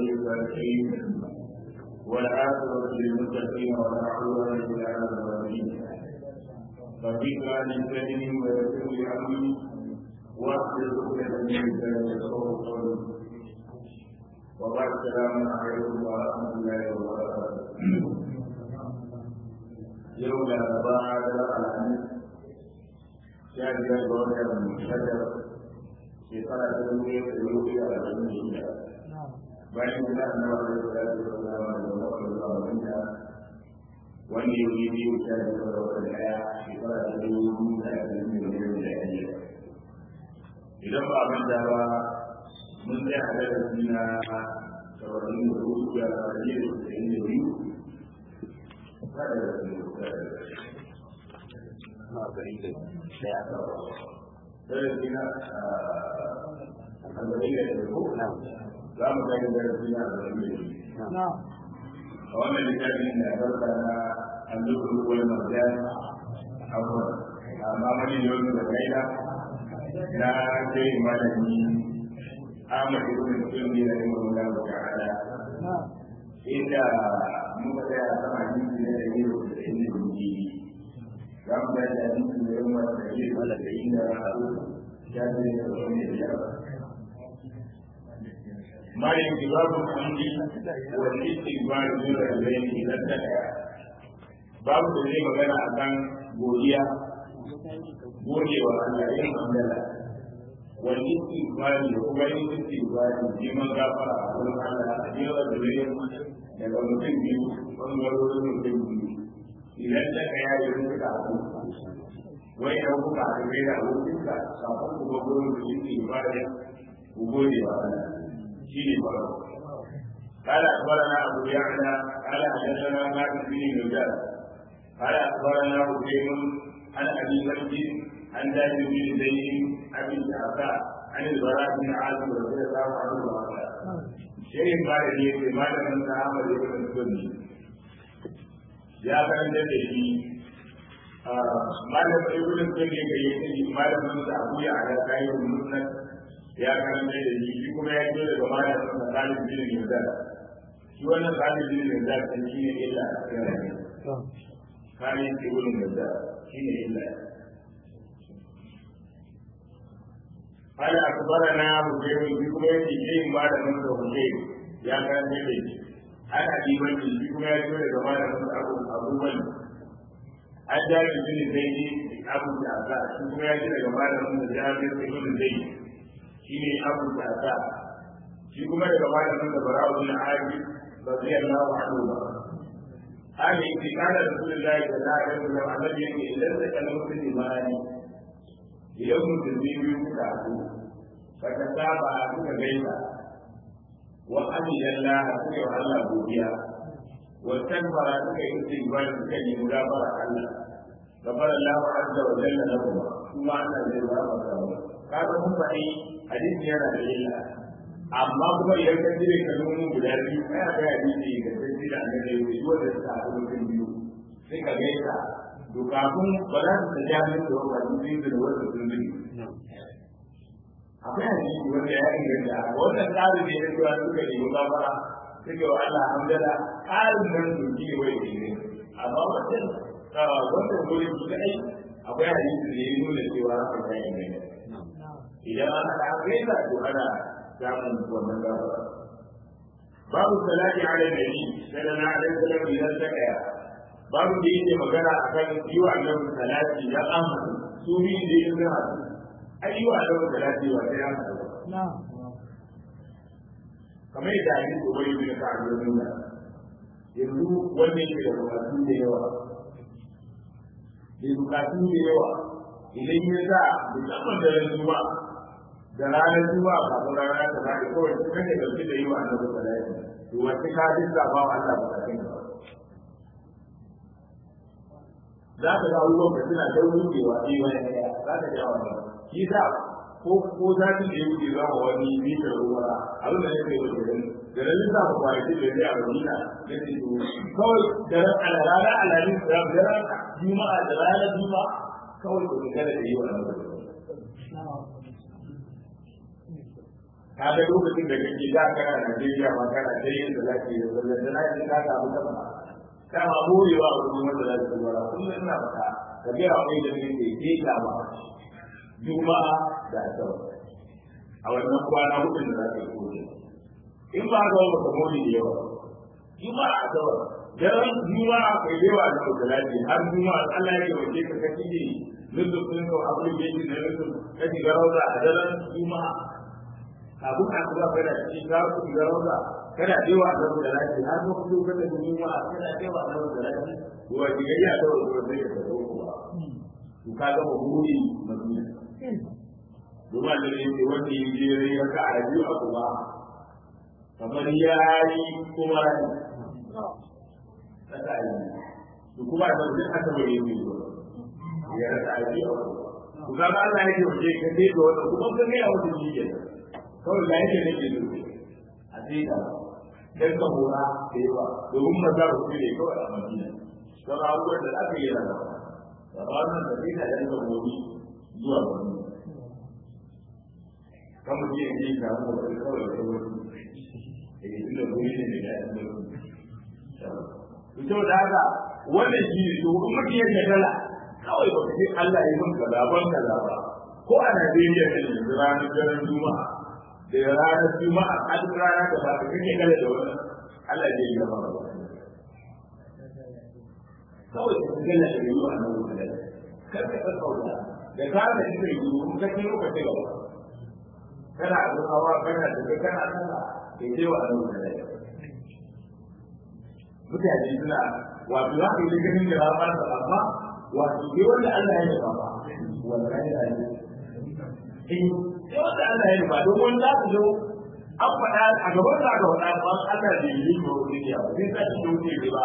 ولي الصالحين والعاقبة للمتقين ولا عدوان إلا على الظالمين فبك عن الكريم ويسر لي أمري واحلل عقدة من لساني يفقهوا قولي وبعد السلام عليكم ورحمة الله وبركاته يوم الأربعاء الخميس شهر الرابع شهر shekara ta dubu ɗaya da dubu ɗaya da arba'in da shida bayan da na nawa da ya da sallama da wata zuwa wanda wanda ya yi biyu ta da wata wata ɗaya shekara ta dubu biyu da arba'in da biyar da ɗaya idan ba a manta ba mun tsaya a darasi na saba'in da hudu da arba'in da tasa'in da biyu kada da su na arba'in da ɗaya darasi na arba'in da hudu za mu gani darasi na arba'in da biyu a wannan littafin da barka na allukul wal marjan abuwa amma wani yau da kaida na kai malami Ahmad ibn Sunni da Imam Allah ta'ala inda muka tsaya a sama hadisi na da yau da inda muke za mu ga da hadisi da yau da yau da inda ya ce da wani da ya مالك باب الحمد والاستغفار من الرجلين الى الزكاه باب da zai magana a kan godiya godewa Allah yin hamdala wal istighfar da kuma yin istighfar neman gafara a wurin Allah a jiya da zai daga mutum biyu bangarorin mutum biyu idan da ka yayi wani ka abu wai idan kuka haɗu kai da abokinka kafin ku ga gurin da istighfar ku gode wa Allah شيء قال اخبرنا ابو يعلى قال حدثنا مالك بن نجار قال اخبرنا حسين عن ابي بكر عن زيد بن زيد ابي الشعباء عن البراء بن عازم رضي الله عنه وقال شيء قال لي في مال من تعامل ابن السني يا كان جدي malam ibn sunni ga yake malamin sa abu ya ala kayan musnad ya karanta da shi shi kuma ya fito daga malamin sa Khalid bin Mizar shi wannan Khalid bin Mizar kan shi ne illa a cikin rayuwa Khalid bin Mizar shi ne illa قال أخبرنا حسين بكم يأتي شيء بعد من حسين يا كان يدي أنا أبي بكر بكم يأتي كما نقول أبو أبو بكر أن جابر بن زيد أبو جعفر بكم يأتي كما نقول جابر بن زيد shi ne abu da shi kuma daga malamin da bara'u bin abi radiyallahu anhu ba hali yake kana rasulullahi sallallahu alaihi wasallam annabi yake idan da kana mutum imani idan mutum ne biyu kuka haɗu baka saba kuka gaisa wa amiyallah suka yi wa Allah godiya wa tanfara suka yi istighfar suka yi mudabara Allah gafara Allah azza wa jalla lahum kuma Allah zai ba ka kaga mun faɗi hadisi yana da illa amma kuma idan ka jire ka nuna guda biyu kai ga hadisi ga sai da annabi ya yi wanda suka haɗu mutum biyu sai ka gaisa to kafin ba za su ta jami'in da wani hadisi da wanda sun zuri akwai hadisi wanda ya inganta wannan tsarin da ya zuwa suka yi gafara suke wa Allah hamdala tsarin nan su ji wai ne amma wannan wannan gurin su kai akwai hadisi da ya nuna cewa haka ya inganta idan ana da gaisa to ana samun wannan gafara babu salati ala nabi sallallahu alaihi wasallam idan ta kaya babu da yake magana akan yi wa annabi salati ya amma su bi da yin da hadu ai yi wa annabi salati wa sai an hadu kamar yadda hadisi ko bai bin ka da nuna yanzu wannan ke da bukatu da yawa da bukatu da yawa idan ya sa musamman da ran juma'a da ranar juma'a kafin rana ta bada kawai su kake dauke da yi wa annabi salati to wace ka dinga ba wa Allah bukatun ka za ka ga abubuwan da suna da rubewa ɗaya wani ɗaya za ka ga wannan shi sa ko ko za ki je ku za mu wani mitar ruwa abin da yake yi da da ran da ku kwanaki da ya a Madina da ke to kawai da ran alarara alamin da ran juma'a da ranar juma'a kawai ku kada da yi wa annabi ka ga lokacin da kake da kana Najeriya ma kana da yin da zaki da sallar da na ka samu kafa kama morewa a wurin wanda za su zuwa kullum ina fata ka ga akwai da ne ke ke ta ba juma'a da asabar a wannan kwana hudun da za ka yi koyi in ba ga wata mori da yawa juma'a asabar daren juma'a kai da yawa da mutalati har juma'a Allah ya wace ka kaci ne lulluɓin ko abin da yake da lulluɓin ka shiga rauza a daren juma'a kafin a kuma kai da shi ka ku shiga rauza kana dewa da mutalati har ko ku kada juma'a kana dewa da mutalati wa diga ya da wani da ya zo ku ba ku ka ga mabudi madina Duma da ne wanda ya je ya ka a biyu a kuma kamar ya yi kuma rasa yi su kuma da duk aka bari yi ya rasa yi ku ga Allah yake wace ka sai da wannan kuma kan ya wuce shi ke kawai ga yake nake so a sai da dan ka hora da yawa domin maza ku ne kawai a Madina don abubuwan da aka yi rana da wannan da sai da yan da gobe zuwa Madina kamar ji ne ka mu da kawai da wani eh inda gobe ne da ya yi to da haka wannan shi ne to in mutum ya dala kawai ba ka ce Allah ya mun kaza ban kaza ba ko a Najeriya ne yanzu ranar daren Juma'a da ranar Juma'a a duk rana da ba ka kake kala da wannan Allah ya yi gaba ba kawai ka gana da yiwu a nan wurin kar ka san kauda da ka ga shi ne yiwu ka ce lokacin gaba kana da hawa kana da kana kana ke ce wa nan wurin mutane suna wato za ka yi ganin da ba ta amma wato ke wanda Allah ya nufa ba wallahi ya yi eh sai wanda Allah ya nufa don wanda za zo an faɗa a gaban da aka faɗa ba Allah da yi ko wani ya ba sai ka ci wuce ba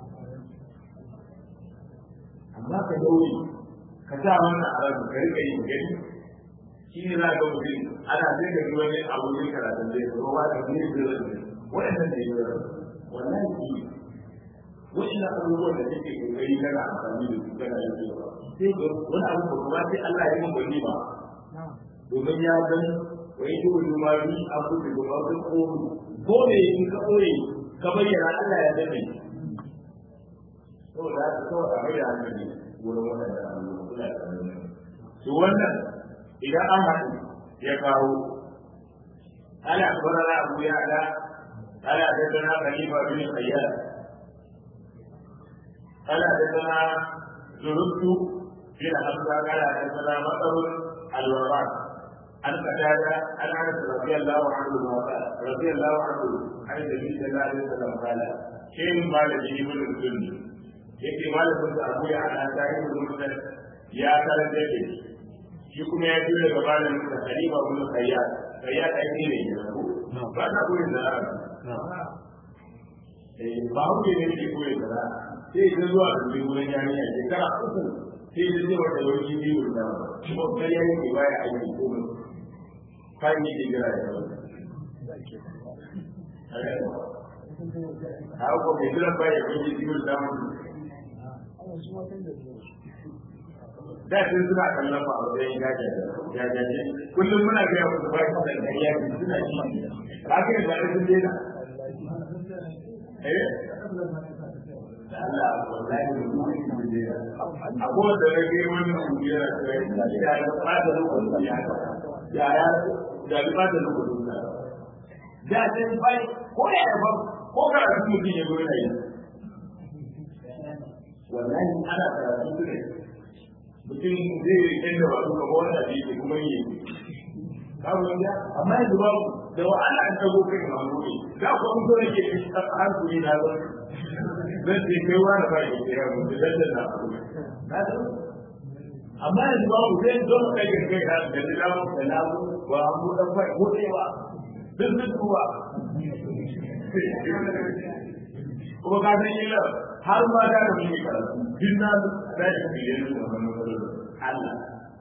amma ka daure ka sa wannan a ranka ka rika yin gani shi ne za ka mutum ana sai ka ji wani abu ne karatun zai zo ba ka ne zai zo waɗannan da yi wallahi shi wannan abubuwan da take kokari kana amfani da su kana yin cewa sai ga wani abu ba kuma sai Allah ya yi bani ba domin ya san wai shi wani ma bi abu da kuma sun komi ko ne in ka koyi ka bayyana Allah ya dade saboda haka kawai a mai da hankali wurin waɗannan abubuwan kula da wannan to wannan idan an haɗu ya kawo ala akbarana abu ya ala ala dadana khalifa bin qayyad قال حدثنا زهدت بن حمزه قال حدثنا مطر الوراق عن قتادة عن انس رضي الله عنه قال رضي الله عنه عن النبي صلى الله عليه وسلم قال شيء قال به ابن السني yake malamin da abu ya ana tarihi mutum ya karanta da shi kuma ya ji daga malamin da halima bin sayyad sayyad ai ne ne ba ta koyin da ba hu ne ke koyin da sai ta zuwa da wuri wurin yarinya shekara uku sai ta ce wata lauki biyu da kuma kariya yake baya aiki ko mai kan yi jira ya a ko mai jira baya aiki biyu da mu da sun suna kallon ba a wajen jajaje kullum muna gaya musu ba su da kariya suna shi haka yanzu da sun daina eh Allah wallahi abuwa da rage wannan kungiyar ya ya fada lokacin ya ya ya ya fada lokacin da da sai bai ko ya ba ko ka da mutum ya gona yi wallahi ana karatu ne mutum zai rike da wasu ga wanda da yake kuma yi kawo ya amma yanzu babu da wa'ala an tago kai ma mu ne da ko mun so yake har ku na zo zan ce kai wani ba ya kira mu da dan na na amma yanzu ba mu zai zo mu kai kai da da da mu da na mu wa mu dan fa ko dewa duk duk kuwa kuma ka san illa har ma da mu yi karatu din na da ya fiye da wannan Allah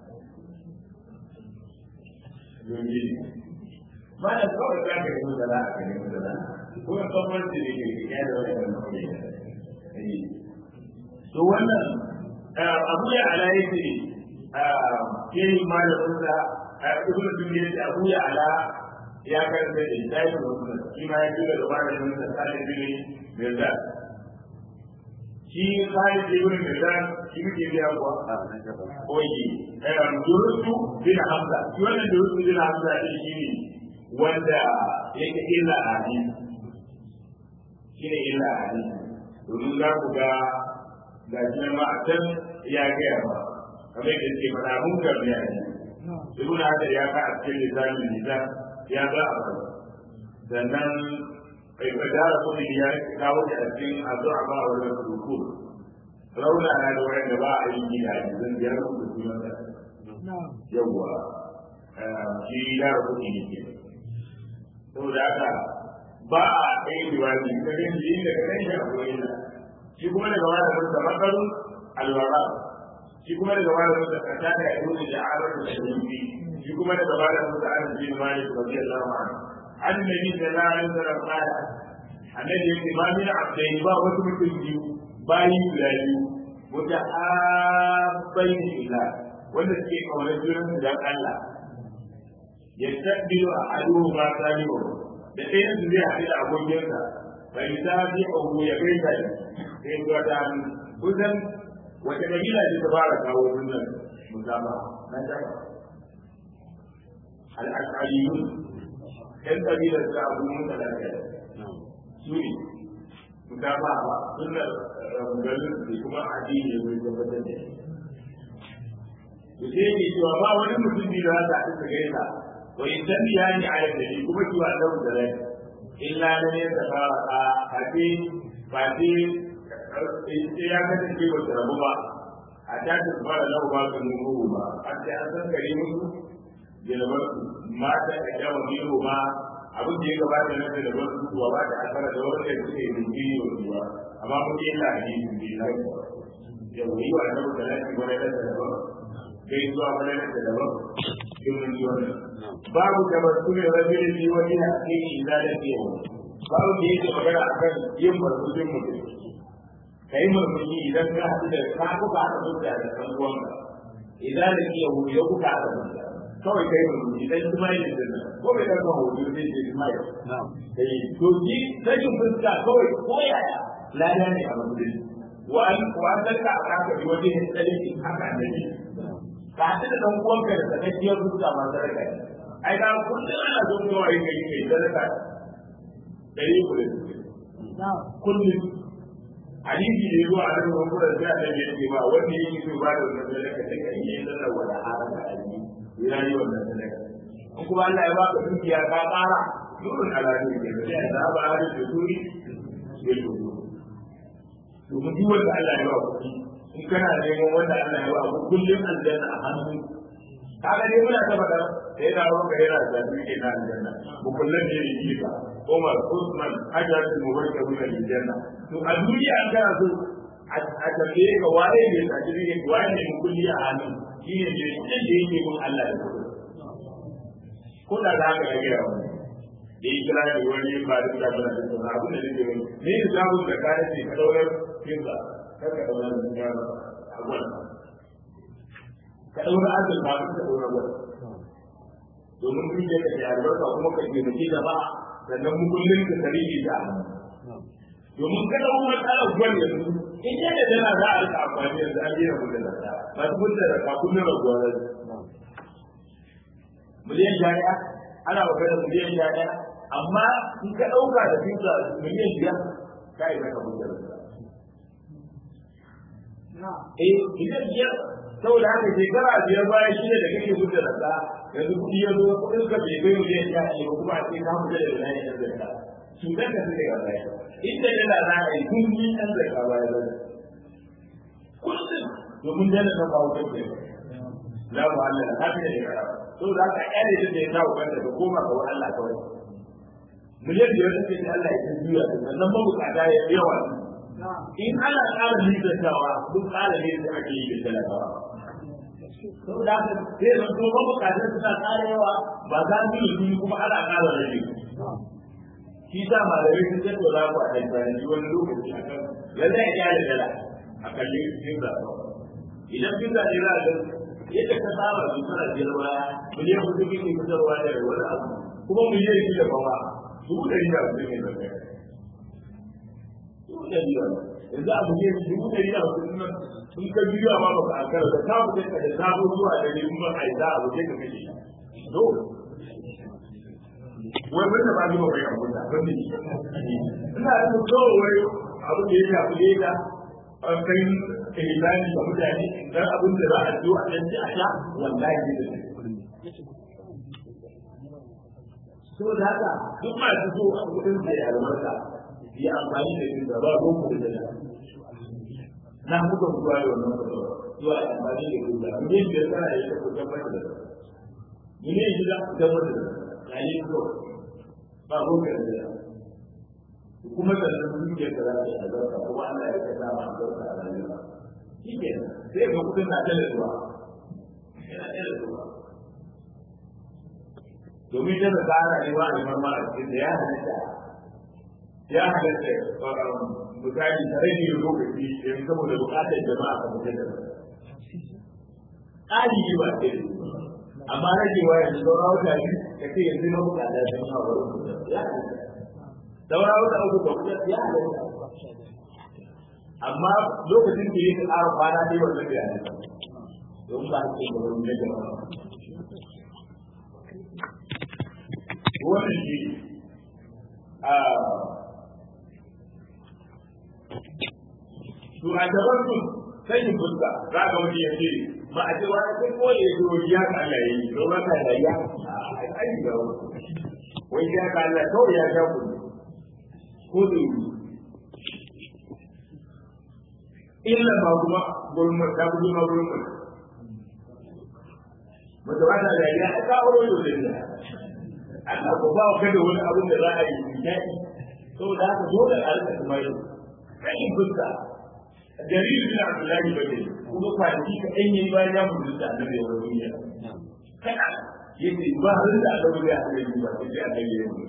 yoyi ba da kawai za ka yi da za ka yi da za kuma gwamnati da ke ya da wannan mutum to wannan abu ya ala yake ke yi malamin sa ibn dunya da abu ya ala ya karanta da sai da wannan shi ma ya tura da malamin sa sai da ne mirza shi sai da ibn mirza shi ke biya kuwa oyi eh durusu bin hamza shi wannan durusu bin hamza shi ne wanda yake illa a hadisi shi ne illa a hadisi domin za ku ga ga shi ma a can ya gaya ba kamar yadda ke faɗa mun karbi a hadisi ibn hajar ya ka a cikin lisanin lisan ya ga a kan sannan bai fadara kuma ya kawo da cikin addu'a ba wa da ruku rauna na da wanda ba a yi gida zan biyar ku sunan da yawa shi ya rubu ne ke saboda haka ba a kai riwaji ta kan shi da kan shi a gurin shi kuma daga wani mun da makaru alwara shi kuma daga wani mun da kanta da yau da arabul sharifi shi kuma daga wani mun da anas bin malik radiyallahu anhu annabi sallallahu alaihi wasallam qala annabi yake ba min abdain ba wasu mutum biyu bayi guda biyu mutahabbain fillah wanda suke kaunar junan dan Allah yastaqbilu ahaduhuma salihu da ɗayan su zai haɗu da abokinsa bai ta bi abu ya kai ta sai zuwa ta kusan wata kabila ce ta fara kawo sunan musama na jama al'asariyun ɗan kabilar ta abu mun da lafiya su ne musama ba sunan garin su kuma addini ya zai tabbatar da shi da sai ne cewa ba wani mutum biyu da za ta gaisa ويسميان على النبي كما كيوا له ذلك إلا لم يتفارقا فاتي فاتي ya kasance ba su rabu ba a ta ta fara lau ba su nuhu ba a ta an san kare musu jalabar mata da yawa biyu ma abin da ya gabata na da dabar su kuwa ba ta asara da wanda suke yi jinkiri wa ruwa amma mun yi la hadisi bi la yau yi wa annabi da lafi wani da daban kai zuwa wani da daban yin ji wannan babu tabassumi rajulin fi wani hakiki idza laqiyahu babu da yake magana akan yin barkutun mutum kai murmushi idan ka haɗu da ka kuka haɗa zuciya da ɗan uwanka idan laqiyahu ya kuka haɗa zuciya kawai kai murmushi dan kuma yin dinna ko bai ɗan hoto zai je kuma ya kai to ji sakin fuska kawai ko yaya lada ne a mutum wa an wa an ka aka bi wajen tsaliki haka ne ka haɗu da ɗan uwanka da sakakkiyar fuska masu raka ai ga kullum ana zo kuma wai kai kai sadaka dari ku da kullum hadisi ne zuwa a cikin wannan sai da yake ba wanda yake so ba da wannan sadaka sai kai yin sallar wala haraka alji yana yi wannan sadaka in kuma Allah ya baka dukiya ka ƙara nurun alani ne sai da ba har da turi sai to to mun ji wanda Allah ya ba kuɗi in kana neman wanda Allah ya ba ku kullum aljanna a hannu kaga dai muna ta faɗa sai da ruwan gare na da duke na aljanna mu kullum ne ne ji ba Umar Usman Hajar bin Mubarak bin aljanna to a duniya an kana so a tambaye ka waye ne a cikin waye ne kulli a hannu shi ne ne da yake mun Allah da kuɗi ko da za ka ga ya wani da yi kira da wani ba da da ba da da abin da nake wani ne da zamu da kare ce ka daurar kinsa kar ka daurar da a wannan ka ɗaura azul ba ka ɗaura ba domin kun je ka yi albarka kuma ka ke mace da ba sannan mu kullum ka tare ki da domin ka ɗaura matsalar gwal yanzu in ya da dana za a rika amfani yanzu an gina mutum da ta ba su kun da raka kullum raguwa da miliyan jari'a ana magana miliyan jari'a amma in ka ɗauka da fita miliyan biyar ka yi maka mutum da Eh, miliyan biyar saboda haka shekara biyar bayan shi da kake gudda da ka yanzu kuɗi ya zo kuɗin ka bai bai miliyan ya ce ba kuma a ce ka fita da wani ɗan zarka cutar ka suke gaba ya inda yana za a yi kun yi ɗan zarka ba ya zai kullum domin dana na kawo kake la mu Allah na haka da ya saboda haka ƴare shi da ya kawo kanta ka koma ga Allah kawai miliyan biyar da ce Allah ya juya sannan mabukata ya yawa in ana ƙara nisantawa duk ƙara ne da ake yi da talakawa. Sau da haka sai zan zo ba bukatar suna ƙara yawa ba za su yi kuma ana ƙara rage. Shi sa malamai sun ce to za ku a tantanci wani lokaci a kan lallai ya kyale dala a kalli cikin zaɓa. Idan kin zaɓe za a ga yadda ka saba su suna biyar baya miliyan hudu kike fitarwa da wani abu kuma mu yi shi da baba dubu ɗari da hamsin ne da kai dubu ɗari da yanzu abu ne dubu ɗari da hamsin nan in ka biyo ma baka ankara da ka fita ka da zabo zuwa da ne kuma ai za a wuce ka kashe to wai wanda ba zuwa bai abu da ban ne ina da kawai wai abu da ya shafi da an kai ihsani ga mutane dan abin da za a zo a dan a sha wallahi ne saboda haka duk masu so a kudin da ya albarka yi amfani da yin gaba ko mu da da na muka zuwa da wannan fatawa zuwa amfani da yin gaba ne da kana yi da kudin mata da ni ne gida da mata da ya yi ko ba ko ka da kuma da sun ke da za ta albarka kuma Allah ya kada ma albarka a rayuwa shi ke sai ga kudin na da zuwa yana da zuwa domin da da tsara ne ba a marma a cikin da ya halitta ya halitta misali tare ne lokaci yanzu saboda bukatar jama'a ka mutu da tsari ne ba ce amma ragewa yanzu saura wata biyu ka ce yanzu na bukata sun yi hawa rubuta ya halitta saura wata uku ka kuta ya halitta amma lokacin da ya ƙara kwana ne wannan bai halitta don ba a ce ba wani na jama'a wannan shi a to a gaban su sai yin fuska za ka wani ya ce ba a ce wa sai ko ya zo ya ka Allah yi to ba ka da ya ai ga wai ya ka Allah kawai ya ga ku ko da yi illa ba kuma gurin ta gurin ma gurin mu da wata da ya ka wuro da ya Allah ko ba ka da wani abin da za a yi nishaɗi saboda haka dole a rika kuma yau kai fuska jariri bin Abdullahi bane kuma kwanaki ka ɗan yi bayan ya mutu da annabi ya wani duniya kana yace ba har da aka bude a cikin ba sai aka yi mu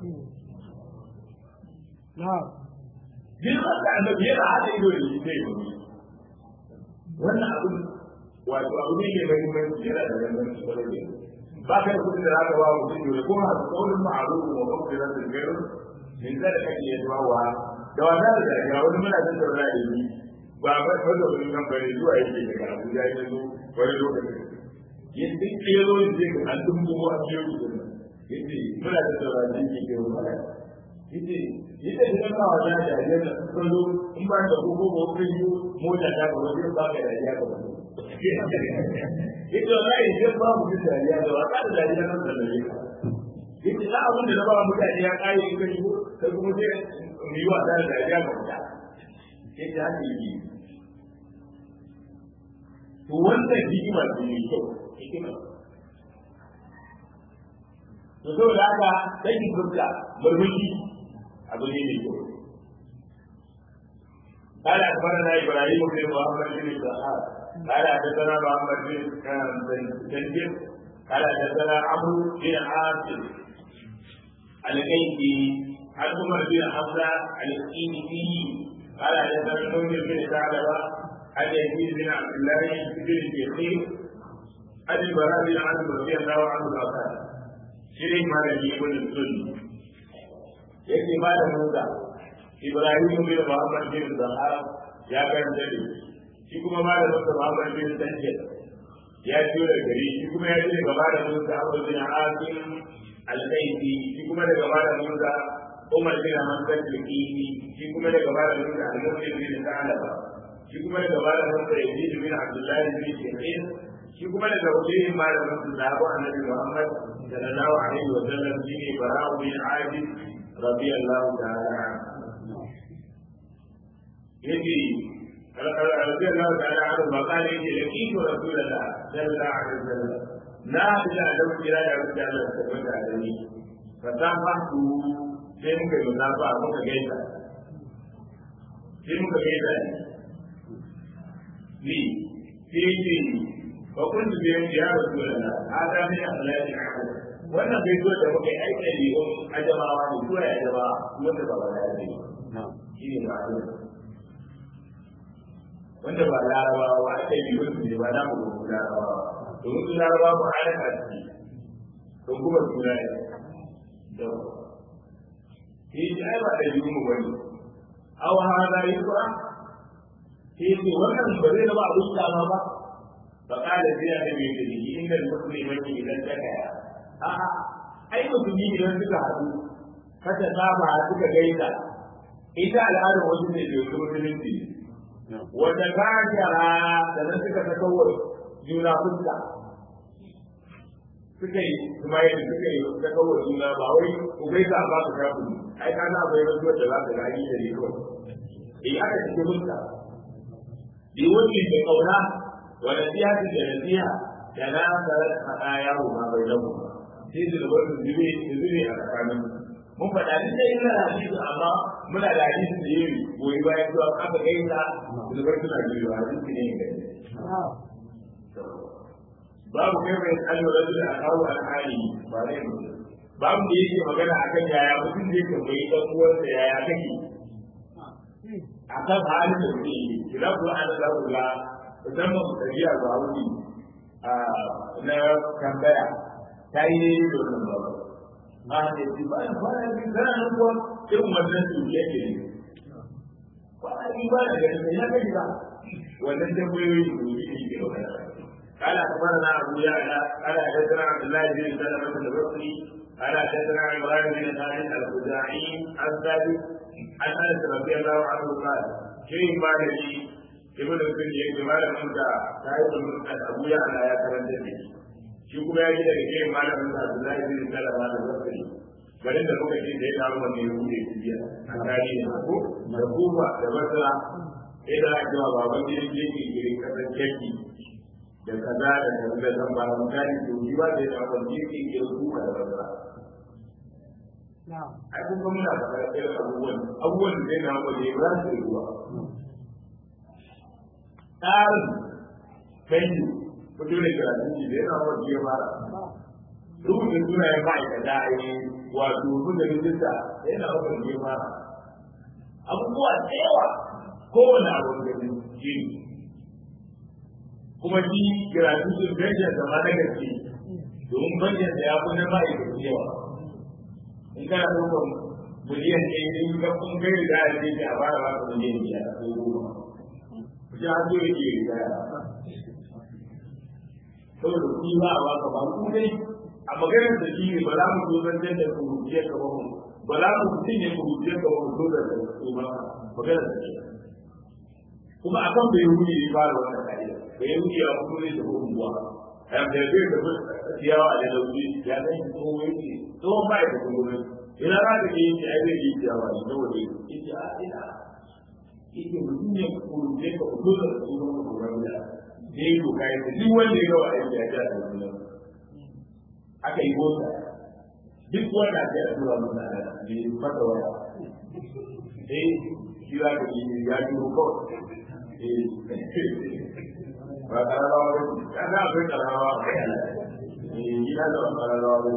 na'am girman da annabi yana hada ido da shi sai mu wannan abin wato abu ne mai muhimmanci yana da muhimmanci kwarai da gaske ba ka da kudin da za ka ba mutum yau kuma a tsaurin ma'arufu wa mafirar da gairu min zai da kake yadda wa da wata da daga wani muna da saura da yi ba ba ba da wani nan bane zuwa yake daga Abuja ya zo wani lokacin yadda ke zo yin zai ga an dumbo a cikin rubutun yace muna da saura da yake ke wani yace yace da kan kawo da da ya da kullu in ba da ko ko ko yi mota ta ga wani ba ka da ya ga wani yake wallahi idan ba mu da dariya da wata da dariya nan da dariya yake da abin da na ba mutane ya kare in kai kai kuma sai mu yi wasa da dariya ga mutane yake haka yake to wannan hikima ce mai kyau hikima to saboda haka sai ki fuska murmushi abu ne mai kyau قال أخبرنا إبراهيم بن محمد بن إسحاق قال حدثنا محمد بن تنجم قال حدثنا عمرو بن عاصم الكيفي عن عمر بن حمزه الكيفي قال حدثنا المنذر بن ثعلبه عن يزيد بن عبد الله بن الشيخين عن البراء بن عازب رضي الله عنه قال شريك ما لم يكن السني يكفي بعد موسى ابراهيم بن محمد بن زهار يا كان دليل shi kuma malamin sa Muhammad bin Sanjid ya ciyo da gari shi kuma ya ce daga malamin sa Abu bin Asim al-Kaifi shi kuma daga malamin sa Umar bin Hamdan al-Kifi shi kuma daga malamin sa Al-Muslim bin Sa'laba shi kuma daga malamin sa Yazid bin Abdullah bin Shihrin shi kuma daga wajen malamin sa Zahabu Annabi Muhammad sallallahu alaihi wa sallam shi ne Bara'u bin Azib radiyallahu ta'ala anhu yace رضي الله تعالى عنه وقال إني لقيت رسول الله صلى الله عليه وسلم لا إلى أدب إلى أدب الله سبحانه وتعالى فسامحت sai muka yi musafa muka gaisa sai muka gaisa ne ni sai ce ba kun su biyan ya rasu da na hada mai asalati wannan gaisuwar da muka yi aiki ne ajamawa ne ko ya ajamawa wanda ba wani ya ne shi ne ma'azin wanda ba larabawa ba aka yi wasu ne ba na mu gudu larabawa domin su larabawa ba ana kasi don kuma suna ne sai ce ai ba da yi mu bane aw hada yusra sai ce wannan ba zai zama abin dama ba fa kala sai ya nabi da shi inda musulmi idan ta kaya a'a ai musulmi idan suka haɗu kada saba suka gaida ita al'adar wasu ne da yau musulunci wata gajara da nan suka ta kawar juna fuska suka yi kuma yadda suka yi ta kawar juna ba wai ku gaisa ba su shafu ai ka na bai rantsuwar da za ka gani da ne kawai eh aka cikin fuska bi wani da kauna wa nasiha da nasiha da na sarar haɗa yawo ma bai lamu sai da wani zube zube a tsakanin mun faɗa duk da ina da hadisi amma muna da hadisi da yi goyi bayan cewa aka gaisa zubar suna biyu hadisi ne ga babu kai mai tsallo da da kawo alhali ba zai mutu babu da yake magana akan yaya mutum zai tambayi ɗan uwansa yaya kake akan halin da suke yi kira ku an da kula musamman tafiya ga wuri na tambaya ta yi ne da wannan babu ma da shi ba da fara yi kana nan kuwa irin wannan su yake ne kwana yi ba da gani ya kai ba wannan tambayoyi su yi ne ke wannan قال أخبرنا أبو يعلى قال حدثنا عبد الله بن سلمة البصري قال حدثنا عمران بن خالد الخزاعي عن ثابت عن أنس رضي الله عنه قال شيء قال لي ابن الكلية جمال منك تعرف أبو يعلى يا كرم shi kuma ya ji daga kai malamin sa Abdullahi bin Salama da Basri garin da muka ce sai dawo wanda ya bude biya a tarihi ne ko da Kufa da Basra sai da aka jawa baban da yake yake girin kasar Keki da kaza da kaza da zan ba mun gani to shi ba da ya wanda yake girin Kufa da Basra ai kun kuma muna da irin abubuwan abubuwan da zai na wanda ya ba su ruwa tsarin kanyu fito da karatun shi da yana wani ya fara rubuta sunayen ma'aikata a yi wato rubuta rijista da yana wani ya fara abubuwa da yawa kowane abu da shi kuma shi karatun shi benjan da ma na gaske domin benjan da ya fi na ma'aikata yawa in kana ɗaukar miliyan ɗaya in ka kun kai da ya ce a fara ba ka miliyan biyar ko goma. Kuce har zo yake riga saboda kuɗi ba a baka ba ku dai a maganar da shi ne ba za mu zo zan da kurujiyar ka ba mu ba za mu mutum ne kurujiyar ka ba mu zo da su ba maganar da shi kuma akan bai wuce ne ba da wannan ka'ida bai wuce a kuma ne da unguwa a yamma da zai tafi ciyawa a da wuri ya san shi tsohon yake tsohon ba ya da kuma ina za ka ke yi ai zai yi ciyawa ne na waje ita a ina ita mutum ne kurujiyar ka ba zo da su ba mu da da ya yi doka ya ce duk wanda ya gawa aiki a jihar Kaduna aka yi mota duk wanda ya yi tura masa da ya masa waya eh shi za ka yi ya duro kawai eh ba kararawa ba ce ya za a kai kararawa ba eh gida da ba kararawa ba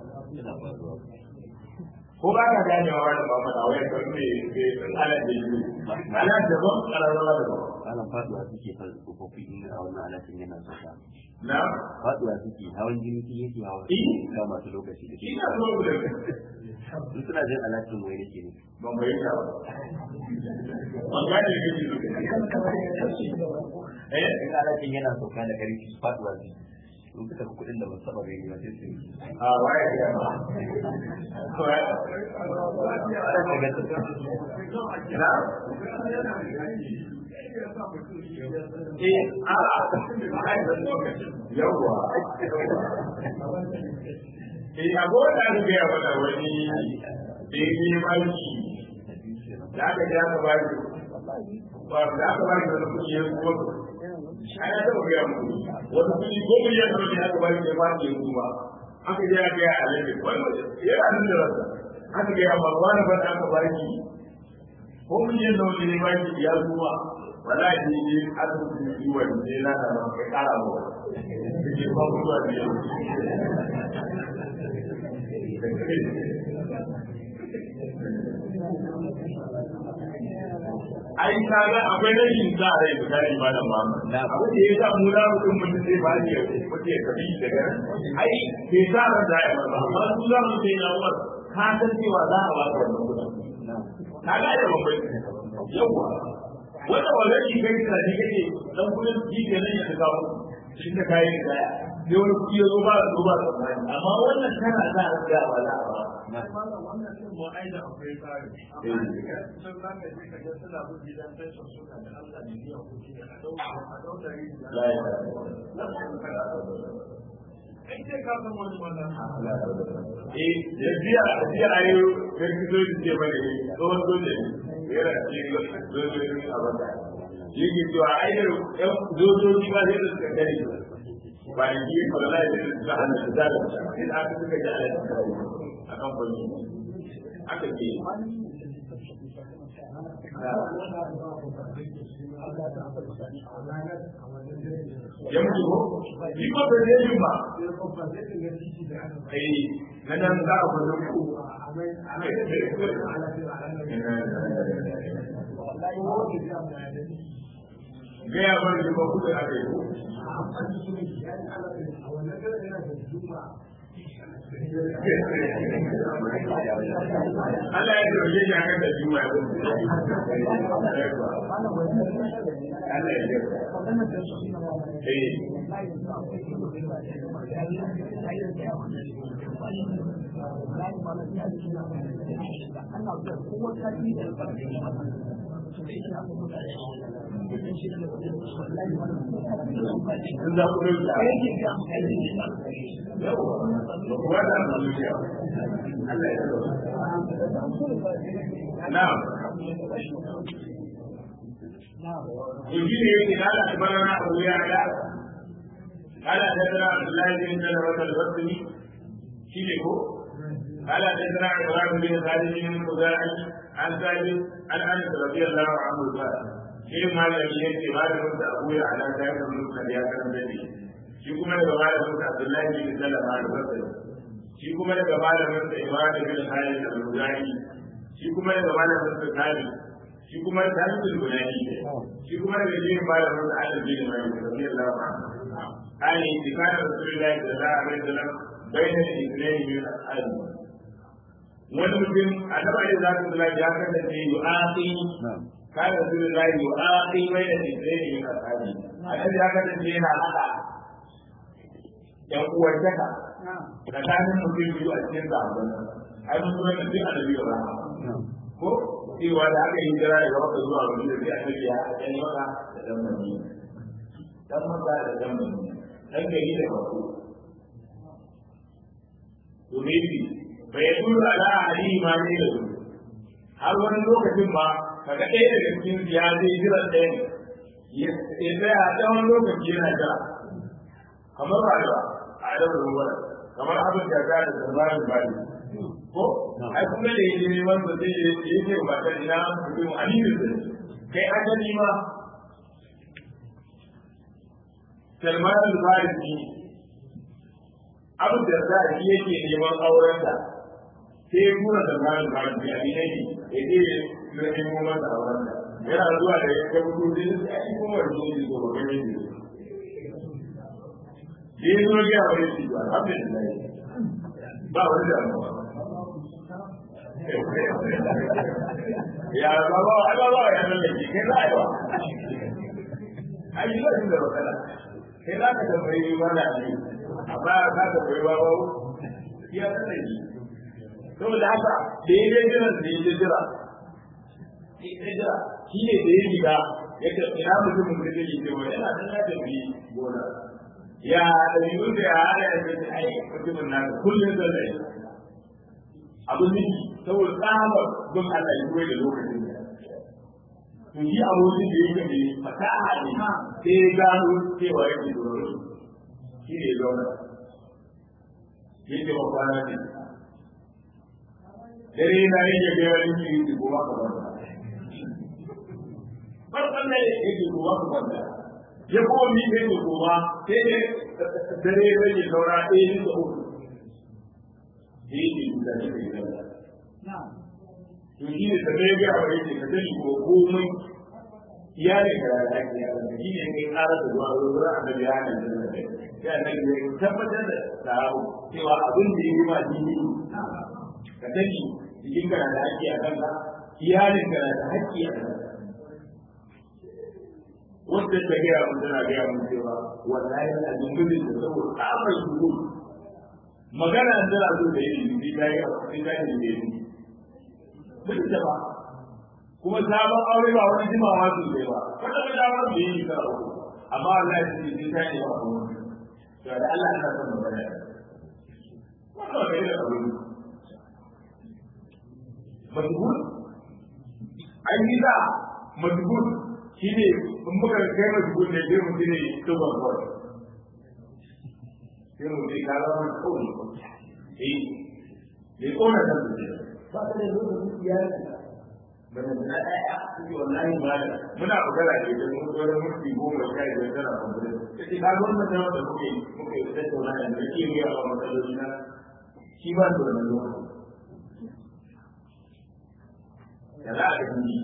ko ba ka gane wa da ba fada wai kan me ke ala da yi ala da ba kararawa da ba ana faduwa suke fa tsofaffi in a wannan alatin yana sauka na faduwa suke hawan jini sun yake hawa Eh. ga masu lokaci da ke ina so da in suna jin alatin wai nake ne ban bayyana ba ban gane da kake so eh in alatin yana sauka da karfi faduwa su in suka fi kuɗin da ba su taɓa gani ba sai su yi a waye ya ba na eh a yawa eh abu da aka gaya mana wani da ya yi malki da aka ja ka ba shi ba da aka ba shi wani kuɗi ya kuma ana taɓa gaya muku wani kuɗi ko miliyan nawa ne aka ba shi ya ba shi ya kuma aka je aka gaya a lalle wani yana nan da rasa aka gaya ma wani ba da aka ba shi ko miliyan nawa ne ba shi ya kuma wala ne ne asibiti ne yi wani ne na da ma kai ƙara ba ke ba mutuwa ne ai kaga akwai rashin sa rai misali ba da ma abin da ya sa mu na mutum mutum zai ba ni mutum ya kabi daga ai bai sa ran da ya ba amma su za mu sai na umar ka san cewa za a baka wannan kuɗin ka ga da babban yawa wanda wannan shi kai da shi kake dan kuɗin shi ke nan ya kawo shi da kai da kaya sai wani kuɗi ya zo ba zo ba amma wannan kana za a ga ba za a ba wannan din mu ai da akwai tsari amma sun za ka je ka ga suna bin gidan pension suna da Allah ne biyan kuɗi ne a dauka a dauka yi kai sai ka san wani wannan eh da biya da biya a yau kai ki zo ki ce bane tsohon dole ne yana cikin zojoji a baka yake cewa ai da yan zojoji ba sai da suka gani ba da ki ba da lai da suka hana da da sai aka suka ji ala a kan fanni aka ce ya mutu ko shi ko da ne ba eh nan nan za a fara ku gaya ba da ba ku da ake ko Allah ya dauke shi haka da juma ya Allah ya dauke eh in za ku dauka yawa ba da zuciya Allah ya dauke na'am يجيب قال اخبرنا ابو يعلى قال حدثنا عبد الله بن سلمة البصري شيخه قال حدثنا عمران بن خالد بن خزاعي عن ثابت عن انس رضي الله عنه قال شيخ ما لم يأتي ما لم ابو يعلى كان من يا كان بني shi kuma daga malamin Abdullahi bin Salama al-Basri shi kuma daga malamin Imam bin Khalid al-Muzani shi kuma daga malamin Khalid shi kuma talibul bunani shi kuma daga jirin malamin da Allah bin Malik radiyallahu anhu ani tikana rasulullahi sallallahu alaihi wasallam bayna al-ithnayn min al wani mutum annabi alaihi salatu wasallam ya kasance yu'aqi kana rasulullahi yu'aqi bayna al-ithnayn min al-ashabi annabi ya kasance yana hada yan uwantaka tsakanin mutum biyu a cikin zaɓen ai mun zuwa da duk annabi wa ko cewa da aka yi jira daga maka zuwa wani da zai a tafiya a ɗan maka da ɗan mani ɗan maka da ɗan mani ɗan gari da bako domin bi bai turu ala ali ma ne da su har wani lokacin ma kaga ɗaya daga cikin ya zai jira ɗaya ya tsaya a tsawon lokaci yana jira kamar rayuwa a adabar ruwa kamar abin da za da zamanin bari ko ai kuma da yake neman ba zai yi ne ba ta ina mutum alimin da kai ajali ma Salman al-Farisi Abu Darda shi yake neman auren da sai ya tura Salman al-Farisi a ne ya je ya nemo masa auren da yana zuwa da ya ga mutum da ya yi kuma da shi ko ba gani ne ya zo ga wani shi ba alhamdulillah ba wani damuwa ya baba ai baba ya nan da kai za a yi wa ai yi wani da wakala kai za ka tambayi wani ne amma ka tambayi baba ya san da shi saboda haka da ya ga jiran da ya jira ya jira shi ne da ya riga ya ce ina mutumin da zai ce wani yana nan ya tafi gona ya ɗabi'un da ya hada ya ce ai mutumin nan kullum zan da abin nufi saboda tsabar don Allah ya koyi da lokacin da to shi abokin da yake ne fasaha ne sai ya gano cewa yake da wani shi ne ya zauna yake ba kwana ne dare na yin ya gaya wani shi yake kuma ka banta farkon ne yake kuma ka banta ya kuma mi ne da kuma sai ne dare ya rage saura ɗaya ne da uku da yake da shi da gidan to shi ne sabai ga wa yake ka sani ko komai iyalin ka da ake yaran da shi ne kai ƙara da zuwa wurin annabi ya hana da kai sai annabi ya tabbatar da sahabu cewa abin da yake ma dini ka sani jikin kana da haƙƙi a kanka iyalin kana da haƙƙi a kanka wanda ta gaya mun tana gaya mun cewa wallahi a jingudin da saboda tsabar shuru magana an tana so da yi sai ta yi sai ta yi da yi mun da ba kuma sabon aure ba wani jimawa sosai ba wanda ba damar da yi ka amma wallahi sai sai ta yi ba kuma to da Allah ana son magana wannan ba da aure majhul ai ni da majhul shine in muka kai majhul ne sai mu ne to ba ko sai mu ne kala wannan kawai eh ne kona da ba ta da lokacin iyali bane na ɗaya suke wallahi ba da muna magana ne da mun zo da mutum goma sha biyar tana kwamfuta sai ka zo mun da wanda muke muke tattauna da da ke yi a matsaloli na shi ba da wannan lokaci da za a ga ni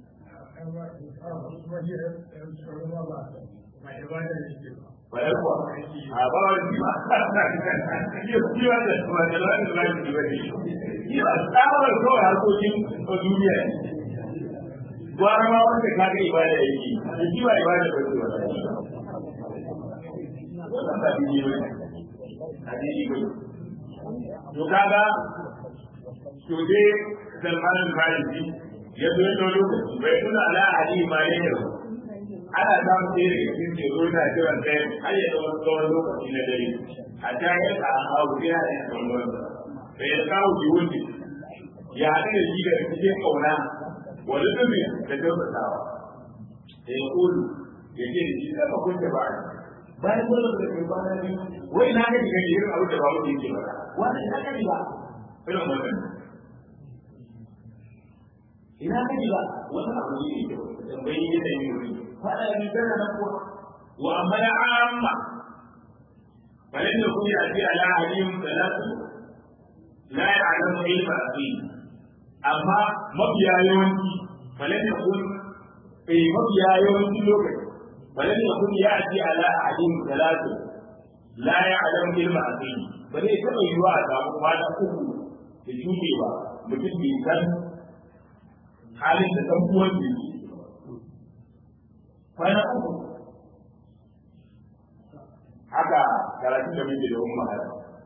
bayan kuwa a ba wani shi ba yi shi ba da ba da wani da wani ba ne shi ba tsawar kawai harkokin duniya ne gwara ma wanda ka ga ibada yake da shi ba ibada ba ce wannan ba dini ba a dini ba to kaga to dai Salman al-Farisi ya zo ya lokaci bai tuna ala ali ma ne yau ana samun sai daga cikin teku na jiran ɗaya har ya zama tsawon lokaci na dare a ta yi a hau ya yi tsawon wanda bai ya kawo jiwundi ya haɗu da shi da cikin ƙauna wani dubi da kyautatawa da ya kulu ya ce da shi sama kunce ba bayan kuma da ke kwana biyu wai na ga diga irin abu da babu yake ba wani ina ka ba irin wannan ina ka ba wani abu ne ke tambayi yadda yi wuri fada bi kana na kuwa wa amma ya amma balan da kuma ya ce ala alim salatu la ya'lamu ilma aqim amma mafiya yawanci falan ya kun eh mafiya yawanci lokaci falan ya kun ya ji ala ahadin salatu la ya'lam ilma aqim ba zai taɓa yiwa a samu kwana uku da shuɗe ba mutum bai san halin da ɗan uwan da yake kwana uku haka karatun da muke da umma hada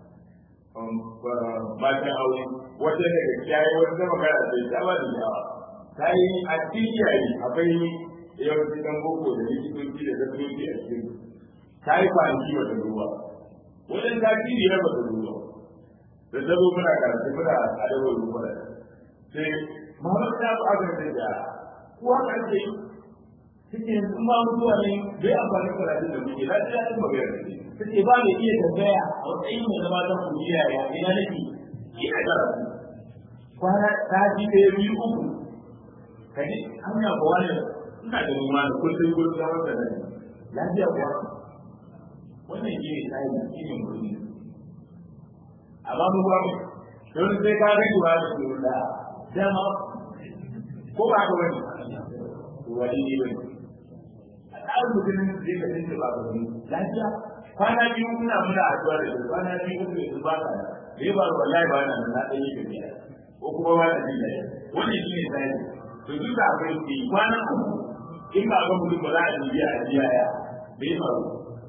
matan aure wata daga kiyaye wata magana sai ta ba da yawa ta yi a cikin kiyaye akwai yawanci dan boko da likitoci da zafiyoci a cikin ta yi kwanaki wata ruwa wajen ta ci ne ba ta ruwa da ta zo muna karatu muna adawar ruwa da sai Muhammad ta ba ga da ya ko haka ce suke sun ba mutuwa ne bai amfani da karatu da muke lafiya ɗin magana da suke ba mai iya tambaya a matsayin mai zama ta kuliya ya ina nake ina karatu kwana ta ji ɗaya biyu uku ka ji hanya ba wani ina da noma da kullum kullum da wanda da lafiya kuwa wannan shi ne tsari shi ne mutum amma mu ba mu don sai ka ga ba da su da dama ko ba ka wani wani ne bane a tsarin mutum zai ka tsinci ba ka wani lafiya kwana biyu muna muna addu'a da su kwana biyu uku da su ba ka da ya ba wallahi ba na na ɗan yi tafiya ko kuma ba da jin daɗi wannan shi ne tsari to duk da akwai ke kwana uku in ba ga mutum ba za a biya a biya ya bai faru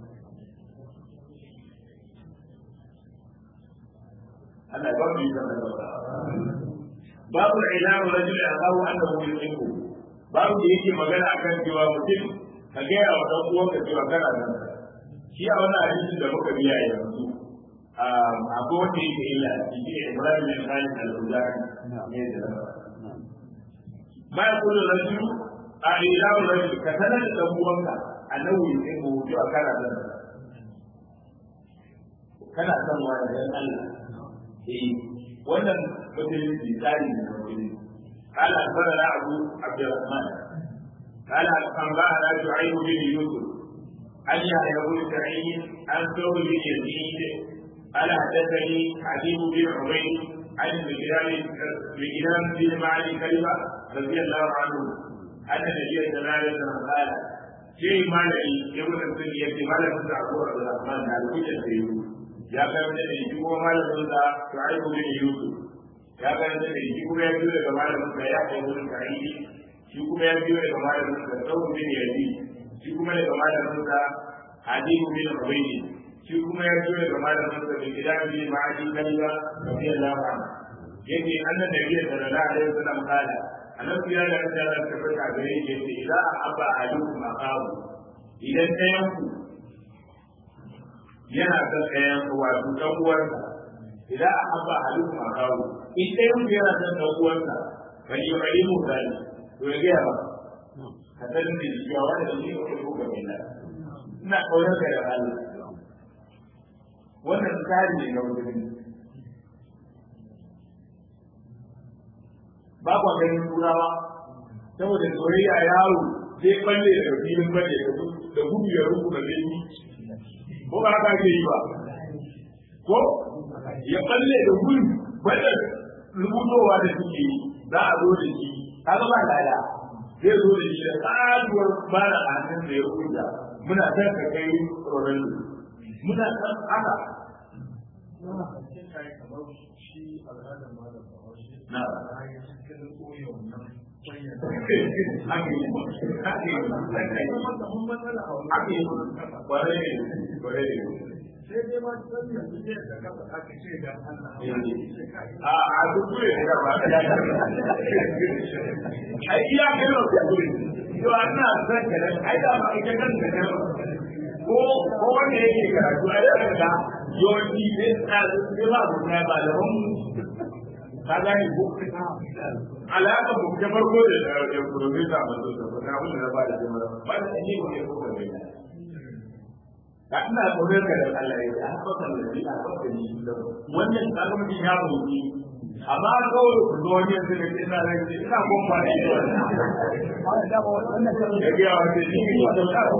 Allah ba mu yi zama da babu ilamu rajul akahu annahu yuhibbu babu da yake magana akan cewa mutum ka ga ya wa uwanka cewa kana nan shi a wannan hadisin da muka biya yanzu akwai wanda yake illa shi ne Ibrahim bin Khalid al-Uzari ne da ma yaqulu rajul a ilamu rajul ka sanar da dan uwanka annahu yuhibbu cewa kana nan kana son wani dan Allah eh wannan musulunci tsari ne musulunci قال أخبرنا أبو عبد الرحمن قال أنبأنا شعيب بن يوسف عن يحيى بن سعيد عن ثور بن يزيد قال حدثني حبيب بن عبيد عن مجدان بن معدي كلمة رضي الله عنه أن النبي صلى الله عليه وسلم قال شيء ما لي يقول السنية ما لم تعبد عبد الرحمن على كل شيء ya kai wani ne shi kuma malamin sa Shu'aibu bin Yusuf ya karanta da shi kuma ya biyo daga malamin sa ya kai wurin tarihi shi kuma ya biyo daga malamin sa tsawon bin yazi shi kuma daga malamin sa hadimu bin ubaydi shi kuma ya biyo daga malamin sa bin gidan bin ma'adi kalla radiyallahu anhu yake annan da biya sallallahu alaihi wasallam kala annabi ya da ta da tabbata gare shi yace idan abba ahadukum aqamu idan ɗayan ku yana son ɗayan wato ɗan uwansa idan abba ahadukum aqamu in ɗayan ku yana son ɗan uwansa bali ya bali mu gani to ya gaya ba ka san da shi ya wani da shi ko ko ga mina ina kaunar ka da Allah wannan tsari ne na wurin ba kwa ganin turawa saboda soyayya yaro zai balle da filin balle da gudu ya rubu da zai ko ba haka ke yi ba ko ya balle da gudu balle rubutowa da suke yi za a zo da shi kaga ba lada zai zo da shi da tsaruwar bara a hannun da ya rubuta muna san ka kai Ronaldo muna san haka shi al'adar malam bahaushe na cikin koyo nan haka yi haka yi haka yi mun matsala a wani haka yi kwarai ne kwarai ne sai dai ma san yanzu ne da kafa aka ce da Allah a a duk ne da ba ta da ai iya kai ro ta gure to ana san ka da ai da ba ita kan da ko ko wanda yake karatu a da da yawanci sai ta sai ba ku na ba da mun ka gani ko alaka mu ta farko da da professor mazo da na mun da ba da jama'a ba da ne ko ne ko ka bayyana da ina tsoron ka da Allah ya ta haka kan da ina haka ni wannan kaga mutum ya buɗe amma kawai ku zo wani yanzu da ina rai ina gon ba ne ya ga wata ni ne da ta ko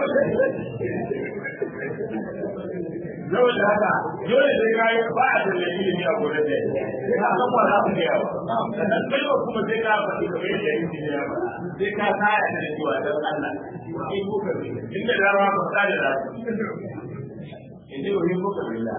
Yau da haka, dole sai ka yi ba a da ilimi a gurin da ya san ba za ku ga yawa. Sannan kai ba kuma sai ka faɗi kamar yadda yake ne ya sai ka kaya da cewa dan Allah. Sai ku ka inda da ma ba ka da rafi. Inda yau yin kuka bila.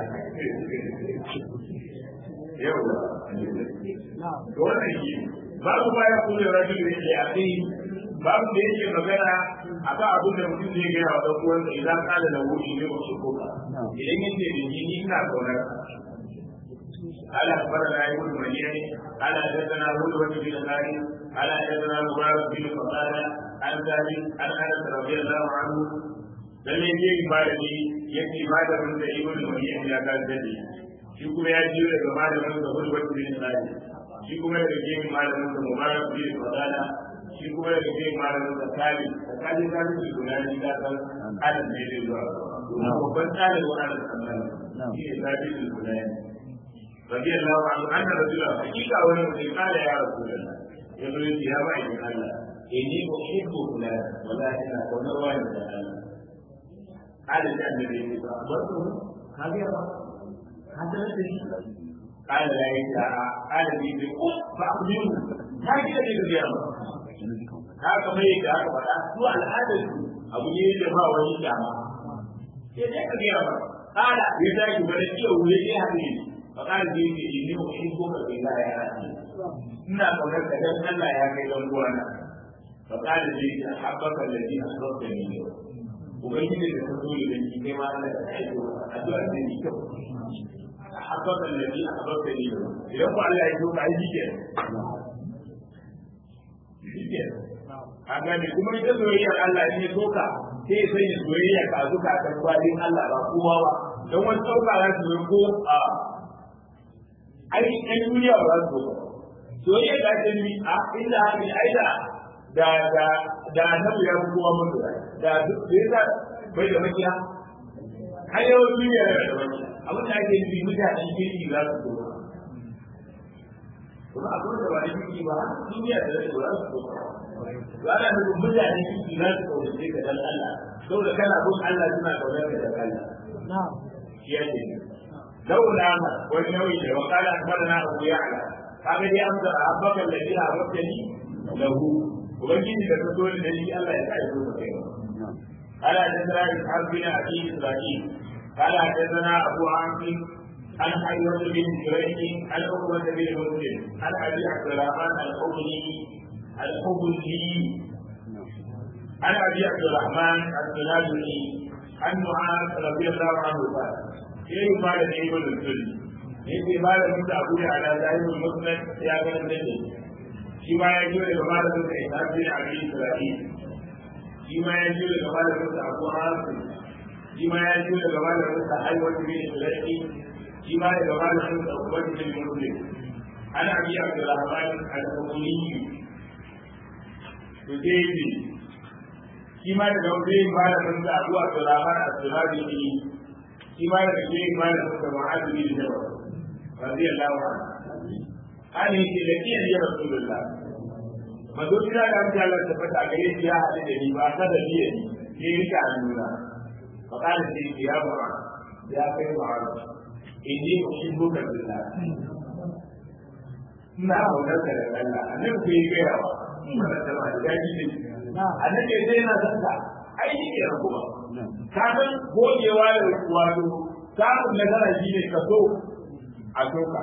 Yau da. To wannan shi babu baya kuma rajin da yake a kai babu da yake magana akan abin da mutum zai gaya wa ɗan uwansa idan kala da wuri ne wasu koka idan yace da ni ni ina kaunar ala akbarana ibn madina ala hadathana hulwa bin al-hari ala hadathana mubarak bin qadada an zabi an anas radiyallahu anhu lalle ne ibadani yake ibadarin da ibn madina ya ka dade shi kuma ya jiyo daga malamin da hulwa bin al-hari shi kuma daga gefen malamin da mubarak bin qadada shi kuma daga gefen malamin da kali kali kali da tunani da kan adam ne zai zuwa domin babban tsarin wannan sannan shi ne zabi da tunani رضي الله عنه أن رجلا حقيقة ولم قال يا رسول الله يقول يا بعد الله إني أحب فلان ولكن أكون والد قال النبي فأخبرته هذا يا هذا الذي قال لا يدعى قال لي بقف فأخبره هذا الذي يا haka mai da aka faɗa su al'adar su abu ne da ba wani dama sai dai ka gaya ba kala ya tashi bada iya wuri ya haɗe فقال لي إني أحبك في الله يا أخي إنا قولك دم ألا يا كي دموانا فقال لي أحبك الذي أحببتني له وبين الرسول الذي كما أنا أحبه أدعى الذي أحبك الذي أحببتني له يقول الله يجوك عندي Haka ne kuma ita soyayyar Allah in ya soka sai ya sanya soyayya ka zuka kan kwalin Allah ba kowa ba don wani sauka za su yi ko a ai ɗan duniya ba za su so soyayya da ta yi a inda haka ai da da da da annabi ya kowa mun da duk da yasa bai da makiya har yau duniya da da makiya abin da ake nufi mutanen kirki za su so kuma abin da ba da kirki ba duniya da da ba za su so ba ana nufin mutanen kirki za su kaunace ka dan Allah saboda kana bin Allah suna kaunar ka dan Allah na'am shi yake لولا والنوي وقال اخبرنا ابو يعلى قال لي انت احبك الذي احببتني له وبجد لك تقول الذي الله يسعده قال حدثنا اسحاق بن ابي اسرائيل قال حدثنا ابو عاصم عن حيوة بن جريج عن عقبة بن مسلم عن أبي عبد الرحمن الحبلي الحبلي عن أبي عبد الرحمن السلالي عن معاذ رضي الله عنه قال كيف قال ابن السلم yake malamin da abu da ala zahirul musnad ya ga da shi ma ya jiyo daga malamin da ya tafi da abin isra'il shi ma ya jiyo daga malamin da abu hasim shi ma ya jiyo daga malamin da aiwat bin isra'il shi ma daga malamin da ubat bin muslim ana abi abdurrahman al-qawli to dai shi ma daga wajen malamin da abu abdurrahman al-sulabi shi ma daga wajen malamin da mu'adh bin jabal رضي الله عنه قال يجي لك يا رسول الله manzo kira da mutum Allah ta fata gare shi ya haɗu da ni ba ta da biye ni sai rika hannuna fa kana sai ki ya ba ya kai ba inni uhibbuka billah ina kaunar ka da Allah annabi ku yi gaya wa wannan da ba da daji ne annabi sai yana san ka ai ni ke kuma ka san gogewa da wato samun nasara shi ne ka so a doka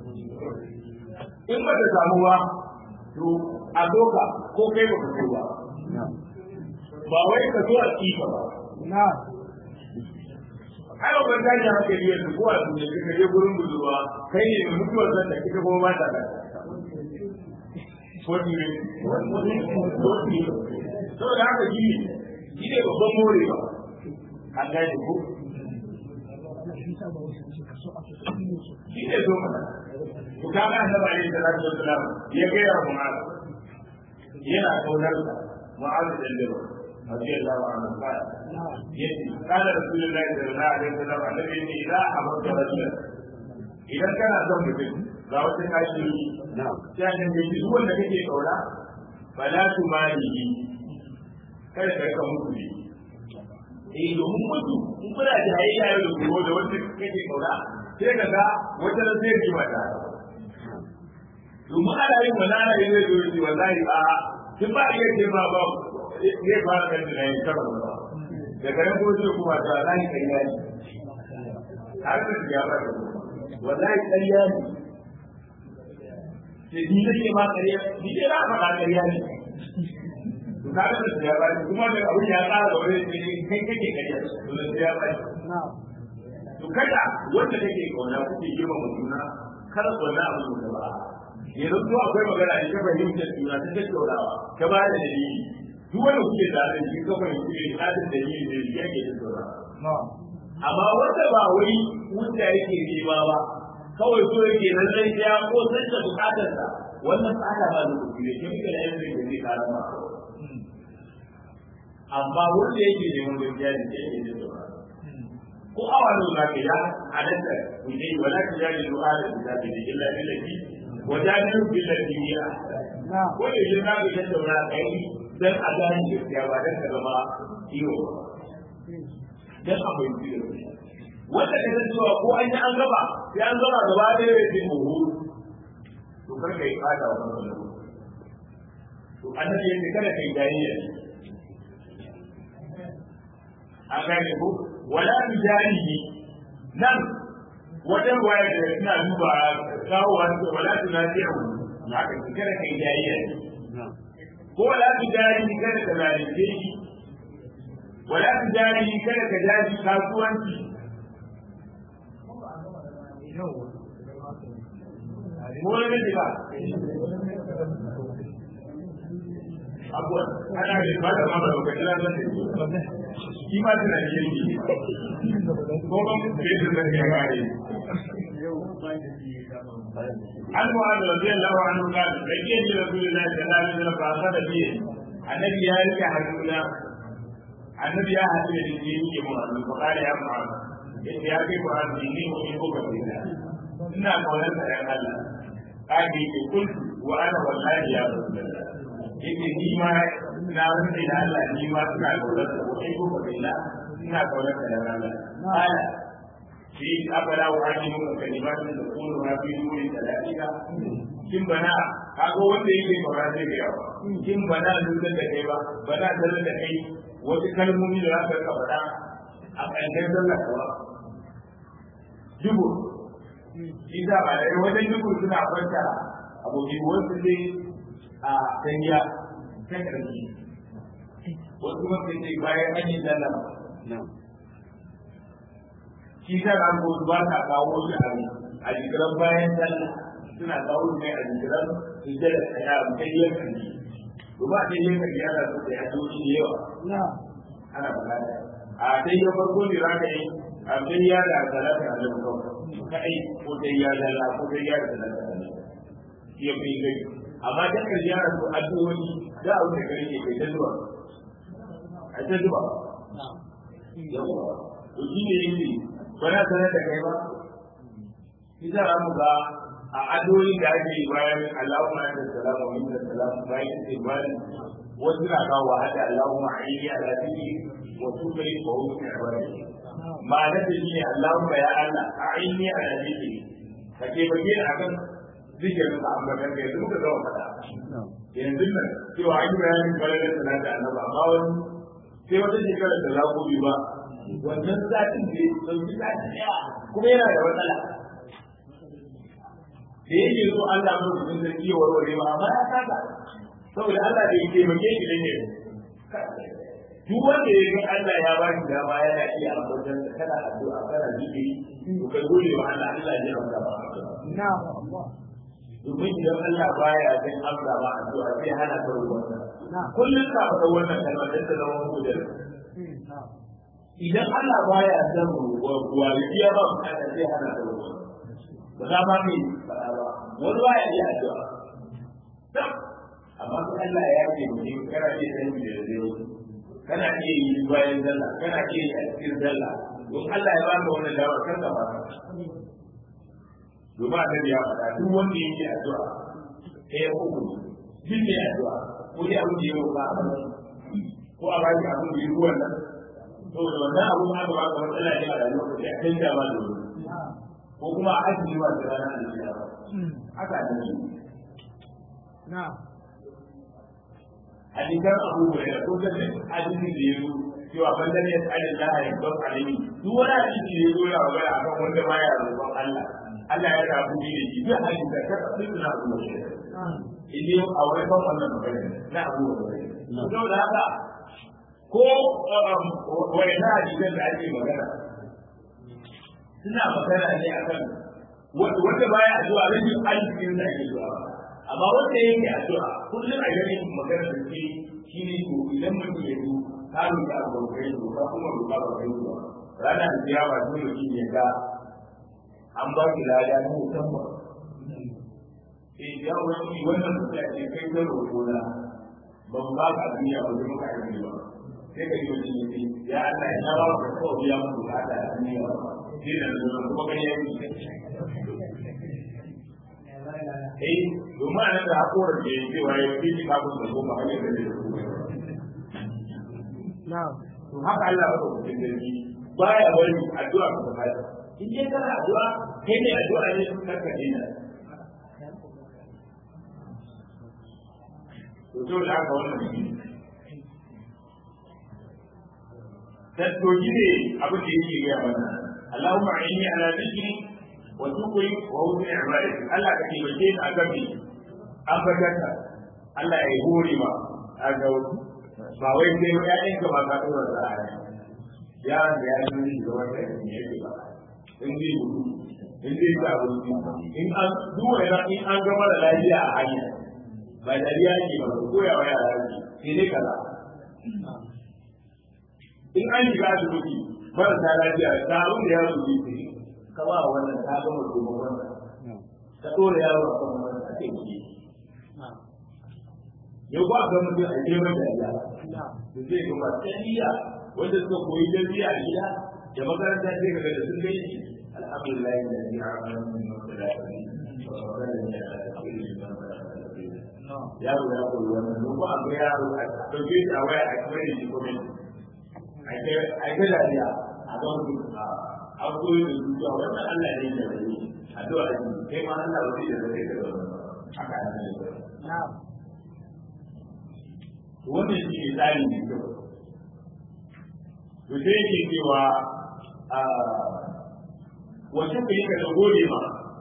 in ba ta samu ba to a doka ko kai ba ka so ba ba wai ka so a kifa ba ai ba ta ji haka yi yanzu ko a duniya ka je gurin budurwa kai ne mai mutuwar zan da kika kuma mata da ko ne saboda haka shi ne shi ne babban morewa an gane ko shi ne zo mana ku kama annabi alaihi salatu wassalam ya ga ya mu'az yana kaunar sa mu'az da lilo radiyallahu anhu qala yace qala rasulullahi sallallahu alaihi wasallam annabi ne idza ahabba rajulan idan kana son mutum ga wata kashi na'am sai an ga duk wanda kake kauna fala tumalihi kada ka rika mutu ne eh domin mutu in kuna jayayya yau da gobe da wanda kake kauna sai ka ga wata da zai ji mata domin ana yin wani ana yin zai zo wallahi a tun ba iya ce ba ba zai fara kan da yayin karo ba daga nan kuma sai kuma ta wallahi kariya ne har da ya ba wallahi kariya ne sai ni nake ma kariya ni dai na faɗa kariya ne to ka ga da ya ba kuma da abin ya tsara da wani kai kake kariya to da ya ba to kada wanda kake kauna kuke girma juna kada wannan abu da ba yanzu to akwai magana da kafa fahimtar juna ta tattaunawa ta ba da dalili duk wanda kuke da da shi kafa kuke da da dalili da yake tattaunawa amma wanda ba wai wuta yake nema ba kawai so yake nan sai ya ko sai da bukatarsa wannan tsada ba da kuɗi ne kin ga yanzu da zai karama amma wanda yake neman gaskiya ne yake tattaunawa ko awa ne za ka ya halatta ku je wala ta jari du'a da kitabi da illa billati wa jadilu billati hiya ko da yin na ga tattauna kai dan a gane gaskiya ba dan ka zama iyo dan a bai yi wanda ka san cewa ko an yi an gaba sai an gaba gaba da yare din mu to kar kai kada wa kanka to annabi yake kada kai jayayya a gane ko wala bijanihi nan wajen waya da suna duba kawo wani wala tunasihu haka kada kai jayayya ko wala bijanihi kada ka zalunce shi wala bijanihi kada ka jaji kasuwanci ko wani ba abuwa ana da ba da mara lokacin da zai shi ma tana da yanki ko ban bai da zai ya gare an mu'ad radiyallahu anhu qala bayyana li rasulillahi sallallahu alaihi wasallam fa asada bi annabi ya rike hannuna annabi ya haɗu da shi yake mu'ad fa qala ya mu'ad yace ya kai mu'ad ni mu in ko ba ina kaunar da yan Allah kaji ke kuntu wa ana wallahi ya rasulullah yake ni ma na rufe da Allah ni ma suna kaunar da ko ai gobe da ina kaunar da Allah ala shi abala wa hadi mun kalimatun da kullu ma fi nuri talatika kin bana kago wanda yake magana zai ga yawa kin bana lulun da kai ba bana dalil da kai wasu kalmomi da za ka faɗa a ƙarshen sallah kuwa jibo shi za ba da wajen duk suna kwanta abokin wasu ne a sanya ta ƙarfi wasu mafi ce bayan an yi sallama shi ta ga ko ba ta kawo shi a a jikiran bayan sallah suna kawo shi a jikiran su da ya mutai kanji to ba dai yin kanji ana so da ya zo shi da yawa ana bukata a dai ya farko ne za ka yi a dai ya da salata a lalata kawai kai ko dai ya da la ko dai ya da salata a lalata shi ya fi gai amma dan kanji ana so addu'o'i da abu da kare ke kai ta zuwa a ta zuwa yawa to shi ne yake bana sanar da kai ba shi za mu ga a adoyin da ake yi bayan Allahumma anta salam wa minka salam bayan sai bayan wasu na kawo wa hada Allahumma aini ala dini wa tukri wa husni ibadati ma'ana da shi ne Allahumma ya Allah aini ala dini ka ke bage ni akan zikirin ka amma kan kai duka zama fada yanzu nan cewa an yi bayanin bayan salata annabi amma wani sai wata shekarar da za ku bi ba wannan satin da ya sauki sati ɗaya kuma yana da matsala da yake so Allah mu cikin sarki ya warware ba amma ya kasa saboda Allah da yake make shi da ne duk wanda ya ga Allah ya ba shi dama yana iya ambaton da kana addu'a kana zikiri to kai gode wa Allah Allah ya amsa ba na'am domin idan Allah baya jin amsa ba addu'a sai hana ka rubuta kullum ka faɗa wannan kalmar da ta zama hujjar idan Allah baya san ruwa ya ba mu kada sai hana ka rubuta ba za ma mai faɗa ba wani ba ya iya addu'a amma sai Allah ya ce mu ne kana iya san da zai kana iya yi bayan zalla kana iya yi a cikin zalla don Allah ya baka wannan dawar kan ka ba domin annabi ya faɗa duk wanda yake addu'a ɗaya uku duk mai addu'a ko dai abin da ya roƙa a ko a baki abin da ya yi wannan saboda wannan abin aka baka matsala ne a rayuwar ka sai a canja ma da wuri ko kuma a ajiye wa da rana da shi haka da shi na'am hadisan abu hurairah ko da hadisi da yazo cewa banda ne tsarin Allah ya don alimi duk wani hadisi da yazo ya magana akan wanda baya roƙon Allah Allah ya rabu ni da shi duk hadisi da ka tsaya na abu hurairah idan a wani ban wannan magana na abu hurairah to da haka ko wani na hadisan da ake magana suna magana ne akan wanda baya addu'a rashin arzikin da ake zuwa amma wanda yake addu'a kullum a gani magana da ke shi ne to idan mutum ya zo ka roƙa a gaukai to ka kuma roƙa ba kai ba rana da ciyawa dole shi ya ga an ba ki lada na musamman eh ya wani wannan mutum ya ce kai zan roƙo na ban ba ka duniya ba zai maka aiki ba sai ka yi wani ya ce ya Allah ya ba ka kawai biya mu bukata a duniya ba sai da kuma gani ya yi eh domin anan da hakoran da ya cewa ya fi shi kafin da goma hanyar da zai na'am to haka Allah ba ku cikin dalili baya bari addu'a ka ta in dai kana addu'a kai ne addu'a ne kar ka dina to to da haka wannan tattoji ne abin da yake gaya mana Allahumma inni ala dhikri wa shukri wa husni ibadati Allah ka taimake ni akan me an bakata Allah ya hore ma a ga ba wai sai ya yin ka ba ka dora da aya ya da ya yi da wanda ne yake ba in dai gudu in dai ta gudu in an duwa ya in an gama da lafiya a hanya ba dariya ke ba ko ya waya lafiya sai dai kaza in an shiga asibiti marasa lafiya ta abin da ya rubi ka ba wannan ta ga mutum wannan ka dora yaro a kan wannan a kai ki yau ba ga mutum a je mai da da zai ga matsayiya wanda suka koyi jami'a a gida da makaranta sai ka ga da sun gani alhamdulillah da ya amana min masalati yaro ya koyi wannan ko ba ga yaro a dauke shi a waya a kai shi kuma a kai dariya a don an koyi da zuciya wannan Allah ne da zai addu'a ne kai ma Allah ba zai da zai da wannan haka ne na'am wannan shi ne tsari mai kyau to sai yake cewa wace ka yi ka da gode ma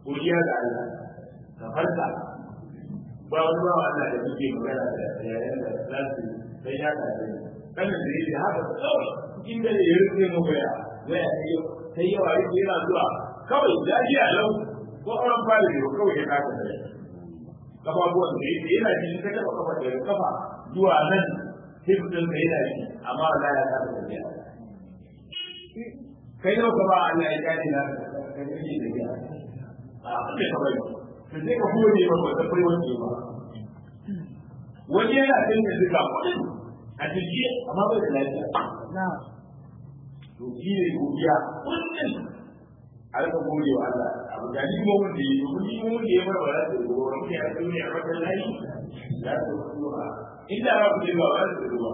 godiya ga Allah ka farka ba wani ba Allah da muke magana da yayin da zasu sai ya ka sai kana da yake haka kawai cikin da ya rufe mu ga ya sai sai yawa yake yana zuwa kawai lafiya lau ko an fara da kawai ya kaka sai kafafuwan da yake yana jin ka taba kafa daga kafa zuwa nan sai mutum da yana ji amma Allah ya kasa tafiya kai yau ka ba Allah ya kare na ka kake tafiya a kuma ka bari to sai ka gode ba ba kai wani ba wani yana kan da duka kudin a jiki amma bai da lafiya na'am to shi ne godiya kullum a rika gode wa Allah abu da ni mu mun da yi mun yi mun da ya bar ba da ruwa mun ya duniya a kan layi la ta ruwa inda ba ku ba ba da ruwa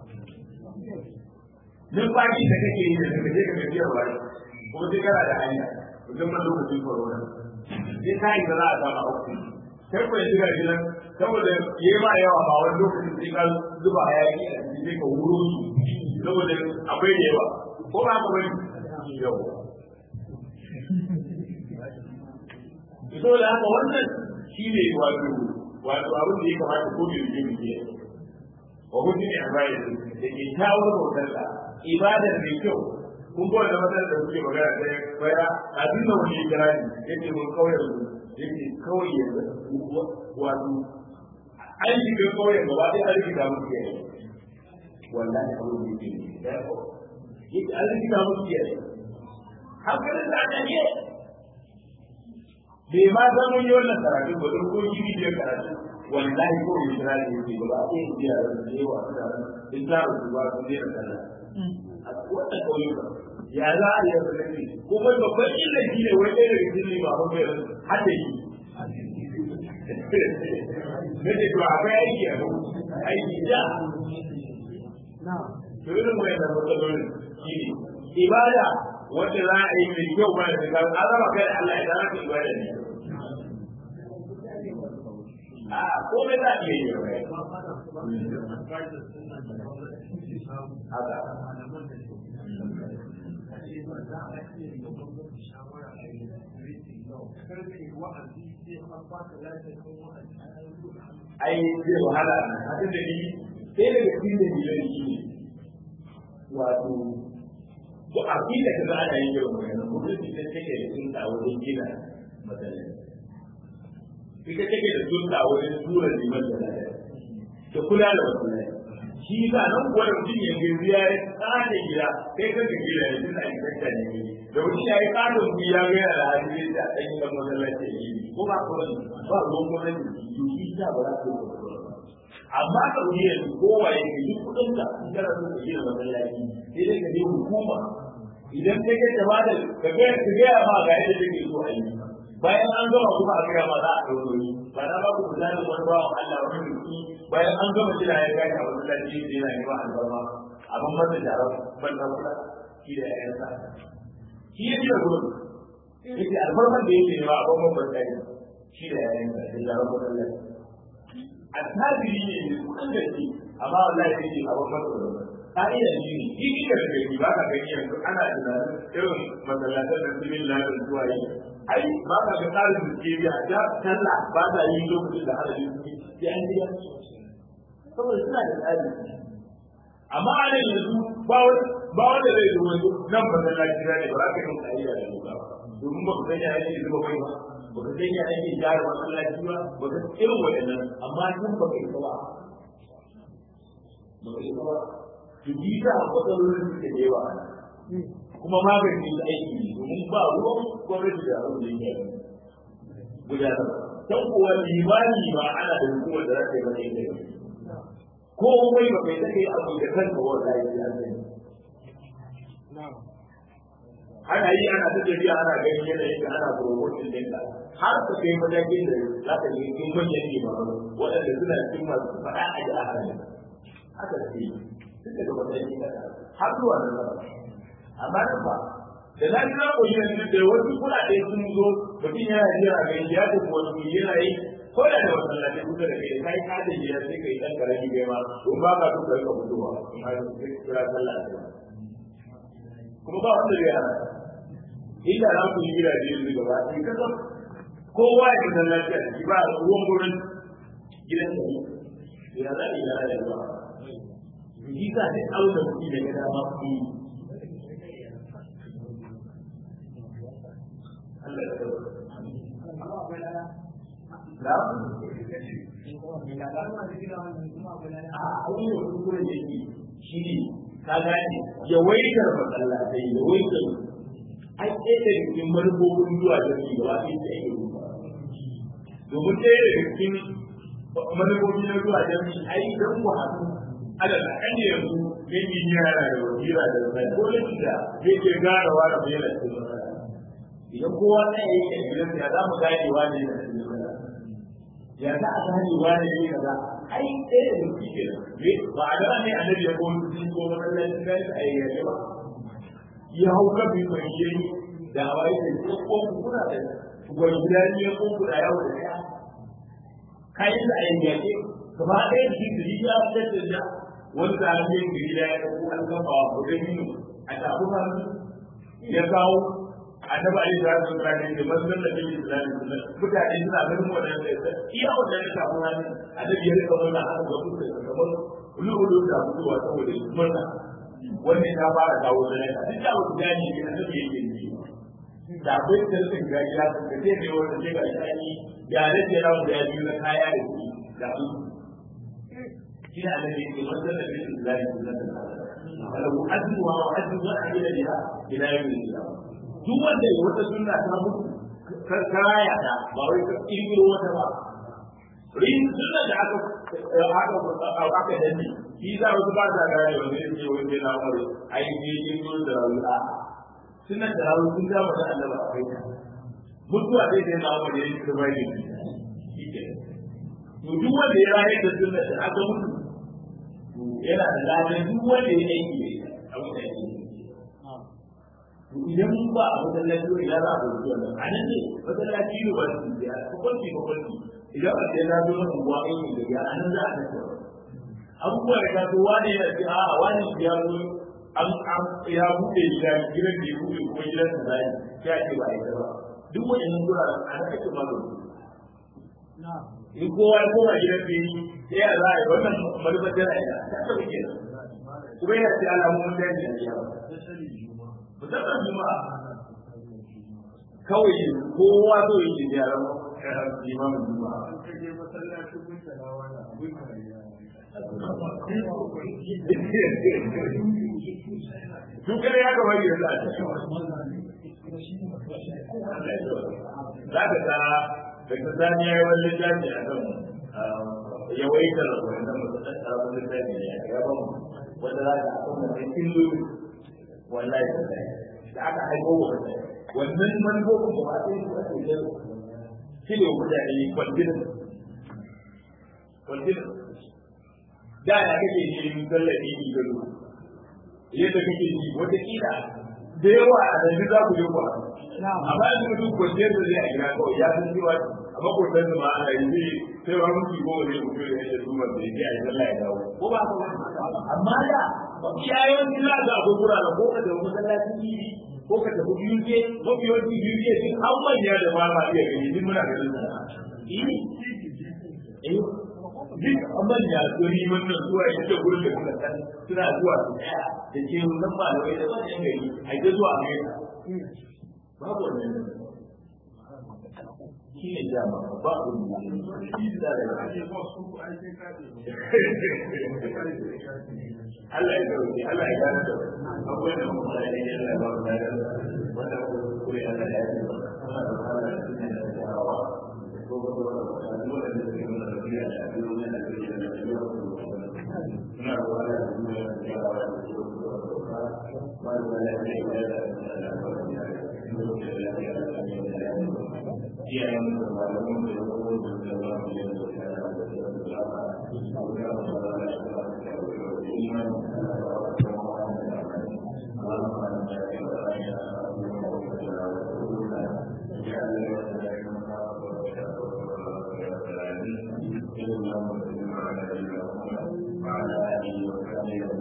numfashi da kake yi da kake je ka tafiya ba kuma sai kana da hanya musamman lokacin corona sai ka yi da za a samu auki sai ku yanzu ga gidan saboda yayi ma yawa ba wani lokacin sai ka zuba hayaki a cikin sai ka wuro su saboda akwai da yawa ko ba ka bari yawa so da haka wannan shi ne wato wato abin da ya kamata ko da yake mu yi wa hudu ne a bayan da ke kawo bautar da ibadar mai kyau kun ga wanda matsalar da kuke magana da baya a duk da wani kira ne yake mun kawai yake kawai ya wato an shiga kawai gaba ɗaya an rikita musu yayi wallahi abin da yake da yake an rikita musu yayi hankalin da aka yi bai ma san mun yi wannan karatu ba don ko gini da karatu wallahi ko yi kira ne yake ba a yi biya da su yi wa su da in za su ba su ne da sallah a wata kauyuka ya za a yi da nake kuma babban illa shi ne wai ɗaya daga cikin ba mun bai hada yi nake to akwai aiki a aiki da na'am to irin wayannan matsalolin shi ne ibada wacce za a yi mai kyau ba da shiga an raba kai da Allah ya zama ka ibada ne a komai za a iya yi wa haka ai zai wahala a cikin da ni sai daga cikin da ni zai shi wato ko a fi da kaza ana yin yawan magana ko da ita take da sun da wajen gina matsalai ita take da sun da wajen tura liman da lafiya da kula da matsalai shi sa nan kuwa da mutum ya gaisu ya yi tsada gida kai kan ka gida ya tuna a kanta ne da mutum ya yi tsada mutum ya ga yana da hadisi da ɗan yi ɗan masallaci ya yi ko ba ko wani ba ruwan gwamnati to shi sa ba za su yi amma ka wuce yanzu kowa ya ke duk kuɗin ka in kana so ka gina masallaci sai dai ka je hukuma idan kai kai ta bada ka ga ka ga ma ga yadda take so a yi bayan an gama kuma a gaya ma za a ɗauko ni ba na ba ku misalin wani bawan Allah wani biki bayan an gama jira ya gashi a masallaci da yana neman albarma abin masa jarar ban na kula shi da ƴaƴansa shi ya jira gurin yake albarman da yake nema a bangon ban shi da ƴaƴansa da jarar masallaci a tajiri ne mai kudin da shi amma wallahi sai ce abin masa da ka'ida shi ne shi kika da gani ba ka gani yanzu ana tunanin irin masallatan da su yin lafiyar zuwa yi ai ba ka ga tsarin da ke biya ja talla ba ta yi lokacin da hada yin ya an biya saboda suna da tsari amma a nan yanzu ba wanda zai zo wani nan masallaci ne ba za ka yi ka'ida da doka ba domin ba ku san ya ake zuba kai ba ba ka san ya ake gyara masallaci ba ba ka irin waɗannan amma nan ba ka yi ba ba ka yi ba to bi ta matsalolin da da yawa kuma magani da aiki ne domin ba ruwan gwamnati da abin da yake gudanar dan kuwa limani ba ana da hukumar da za ta yi mata ita ko mai ba kai take abu da kanka wanda ya yi an ana yi ana ta tafiya ana ganin yanayin da ana promotion din ka har ka kai matakin da za ka yi cikin manyan limamu waɗanda suna cikin masu faɗa a ji a halin haka ce duk daga matakin da har zuwa nan ba amma nan ba da na ji na koyi yanzu da wasu kuɗaɗe sun zo mutum yana jira ga ya tafi wani wuri yana yi ko da da masallaci kusa da kai kai ka da jiya sai kai dan karami kai ma don ba ka so ka rika fitowa in har sai kira sallah kuma ba wanda zai hana inda za ku yi gidaje yanzu gaba ɗaya ka san kowa ya fitar lafiya da shi ba ruwan gurin gidan da ya za a yi gara da ruwa shi sa sai auna kuɗi da gada ma kuɗi Allah ya kawo. Na? A wani kuskure da ke shi ne ka gane yawaitar masallatai yawaitar ai ɗaya daga cikin manufofin zuwa jami'i gaba ɗaya ta yi domin ɗaya daga cikin manufofin na zuwa jami'i ai don ku haɗu ala da kan yanzu yan injiniya yana da wasira da zai ko da shi da zai ke garawa da mai yana cikin matsala idan kowa na yi a gidan ya za mu gane wani yana cikin matsala ya za a gane wani ne kaza ai ɗaya da shi ke ba a gaba ne annabi ya kowa sun ko masallacin gani a yi yaje ba ya hau kafin mai shi da hawa ya ce ko ko kuna da gwai guda ne ko kuna yawo da ɗaya kayan da a yi yaje gaba ɗaya da shi gari ya fitar da wani tsarin gari da ya ɗauko an kafa wa kudin yin a tafi hannu ya kawo annabi alaihi salatu wasallam da manzon da bai islami mutane suna ganin wannan da iya wannan da tafi hannu annabi ya rika wannan haka ga kuka kamar lulu da fitowa saboda murna wannan ta fara kawo da naka duk da wani gani ne annabi yake yi da akwai tsarkin gari ya san kace ne wanda ke ga shani ya da ke rawu da biyu na kaya da shi da su shi da annabi yake manzon da bai islami walau azzu wa azzu wa ila ila ila yawmin duk wanda ya wata sunna ta mutu karaya ta ba wai ka kirkiro wata ba rin sunna da aka aka aka danne shi za wasu ba ta gane wanda ya ce wanda na umar ai ne kirkiro da rawi'a sunna da rawi sun ga mata Allah ba kai ta mutuwa dai da na umar ya yi ta bai ne shi ke to duk wanda ya rayu da sunna da aka mutu yana da ladan duk wanda ya aiki a mutane idan ba a masallaci wani ya za a ɗauki wannan a nan ne masallaci ne ba su biya kwakwanci kwakwanci idan a ce na zo na unguwa aiki da biya a nan za a tattara abubuwa da ka zo wani yana ce a wani ya zo an an ya buɗe gida gidan da ya buɗe kuma gidan da zai ya ce ba a yi ba duk waɗannan guraren a nan ake magana in kowa ya koma gidan da yi sai a za a yi wannan manufar jira ya ta taɓa kenan kuma yana ce alamomin daji a jiya musamman juma'a kawai kowa zo yi ke gyaran limamin juma'a Dukkan ya gaba yi yanzu a cikin za ka ta da ka sani ya yi wani littafi a kan yawaitar wannan mutum da wani littafi ne ya ba mu wanda za ka akwai mai illoli wallahi da aka haifo wa wannan manufofin ba sai su ake yin shi ne mutane kwantinin kwantinin da ya kake yin tallafi ne gado yadda kake yi wata kila da yawa a nan za ku yi ku amma yanzu mutum kwanciyar da zai a gida kawai ya san cewa a makwatan da ma ana yi zai sai wa mutu goma zai mutu da yadda su masu yake a yi sallah ya dawo ko ba ka amma da iyayen za ga akwai guraren ko ka tafi masallacin idi ko ka tafi biyu ke mafi yawanci biyu ke duk an manya da ba ma iya gani duk muna ganin sa eh duk an manya su ni wannan zuwa ya ce gurin da suka san suna zuwa su tsaya da ke nan ba da wai da wannan gari a je zuwa mai babu wannan shi ne dama ba ku shi da da Allah ya dauke Allah ya gane da akwai da mu da ne Allah ba mu da wanda ku kure Allah ya yi Allah da Allah ya yi da hawa ko ko ko da dole ne da mu da biya da dole ne da biya da suna da wala da mu da ya hawa da su ba da wala da ya da iyayen da malamin da ya kuma da da ba mu da وعلى آله وصحبه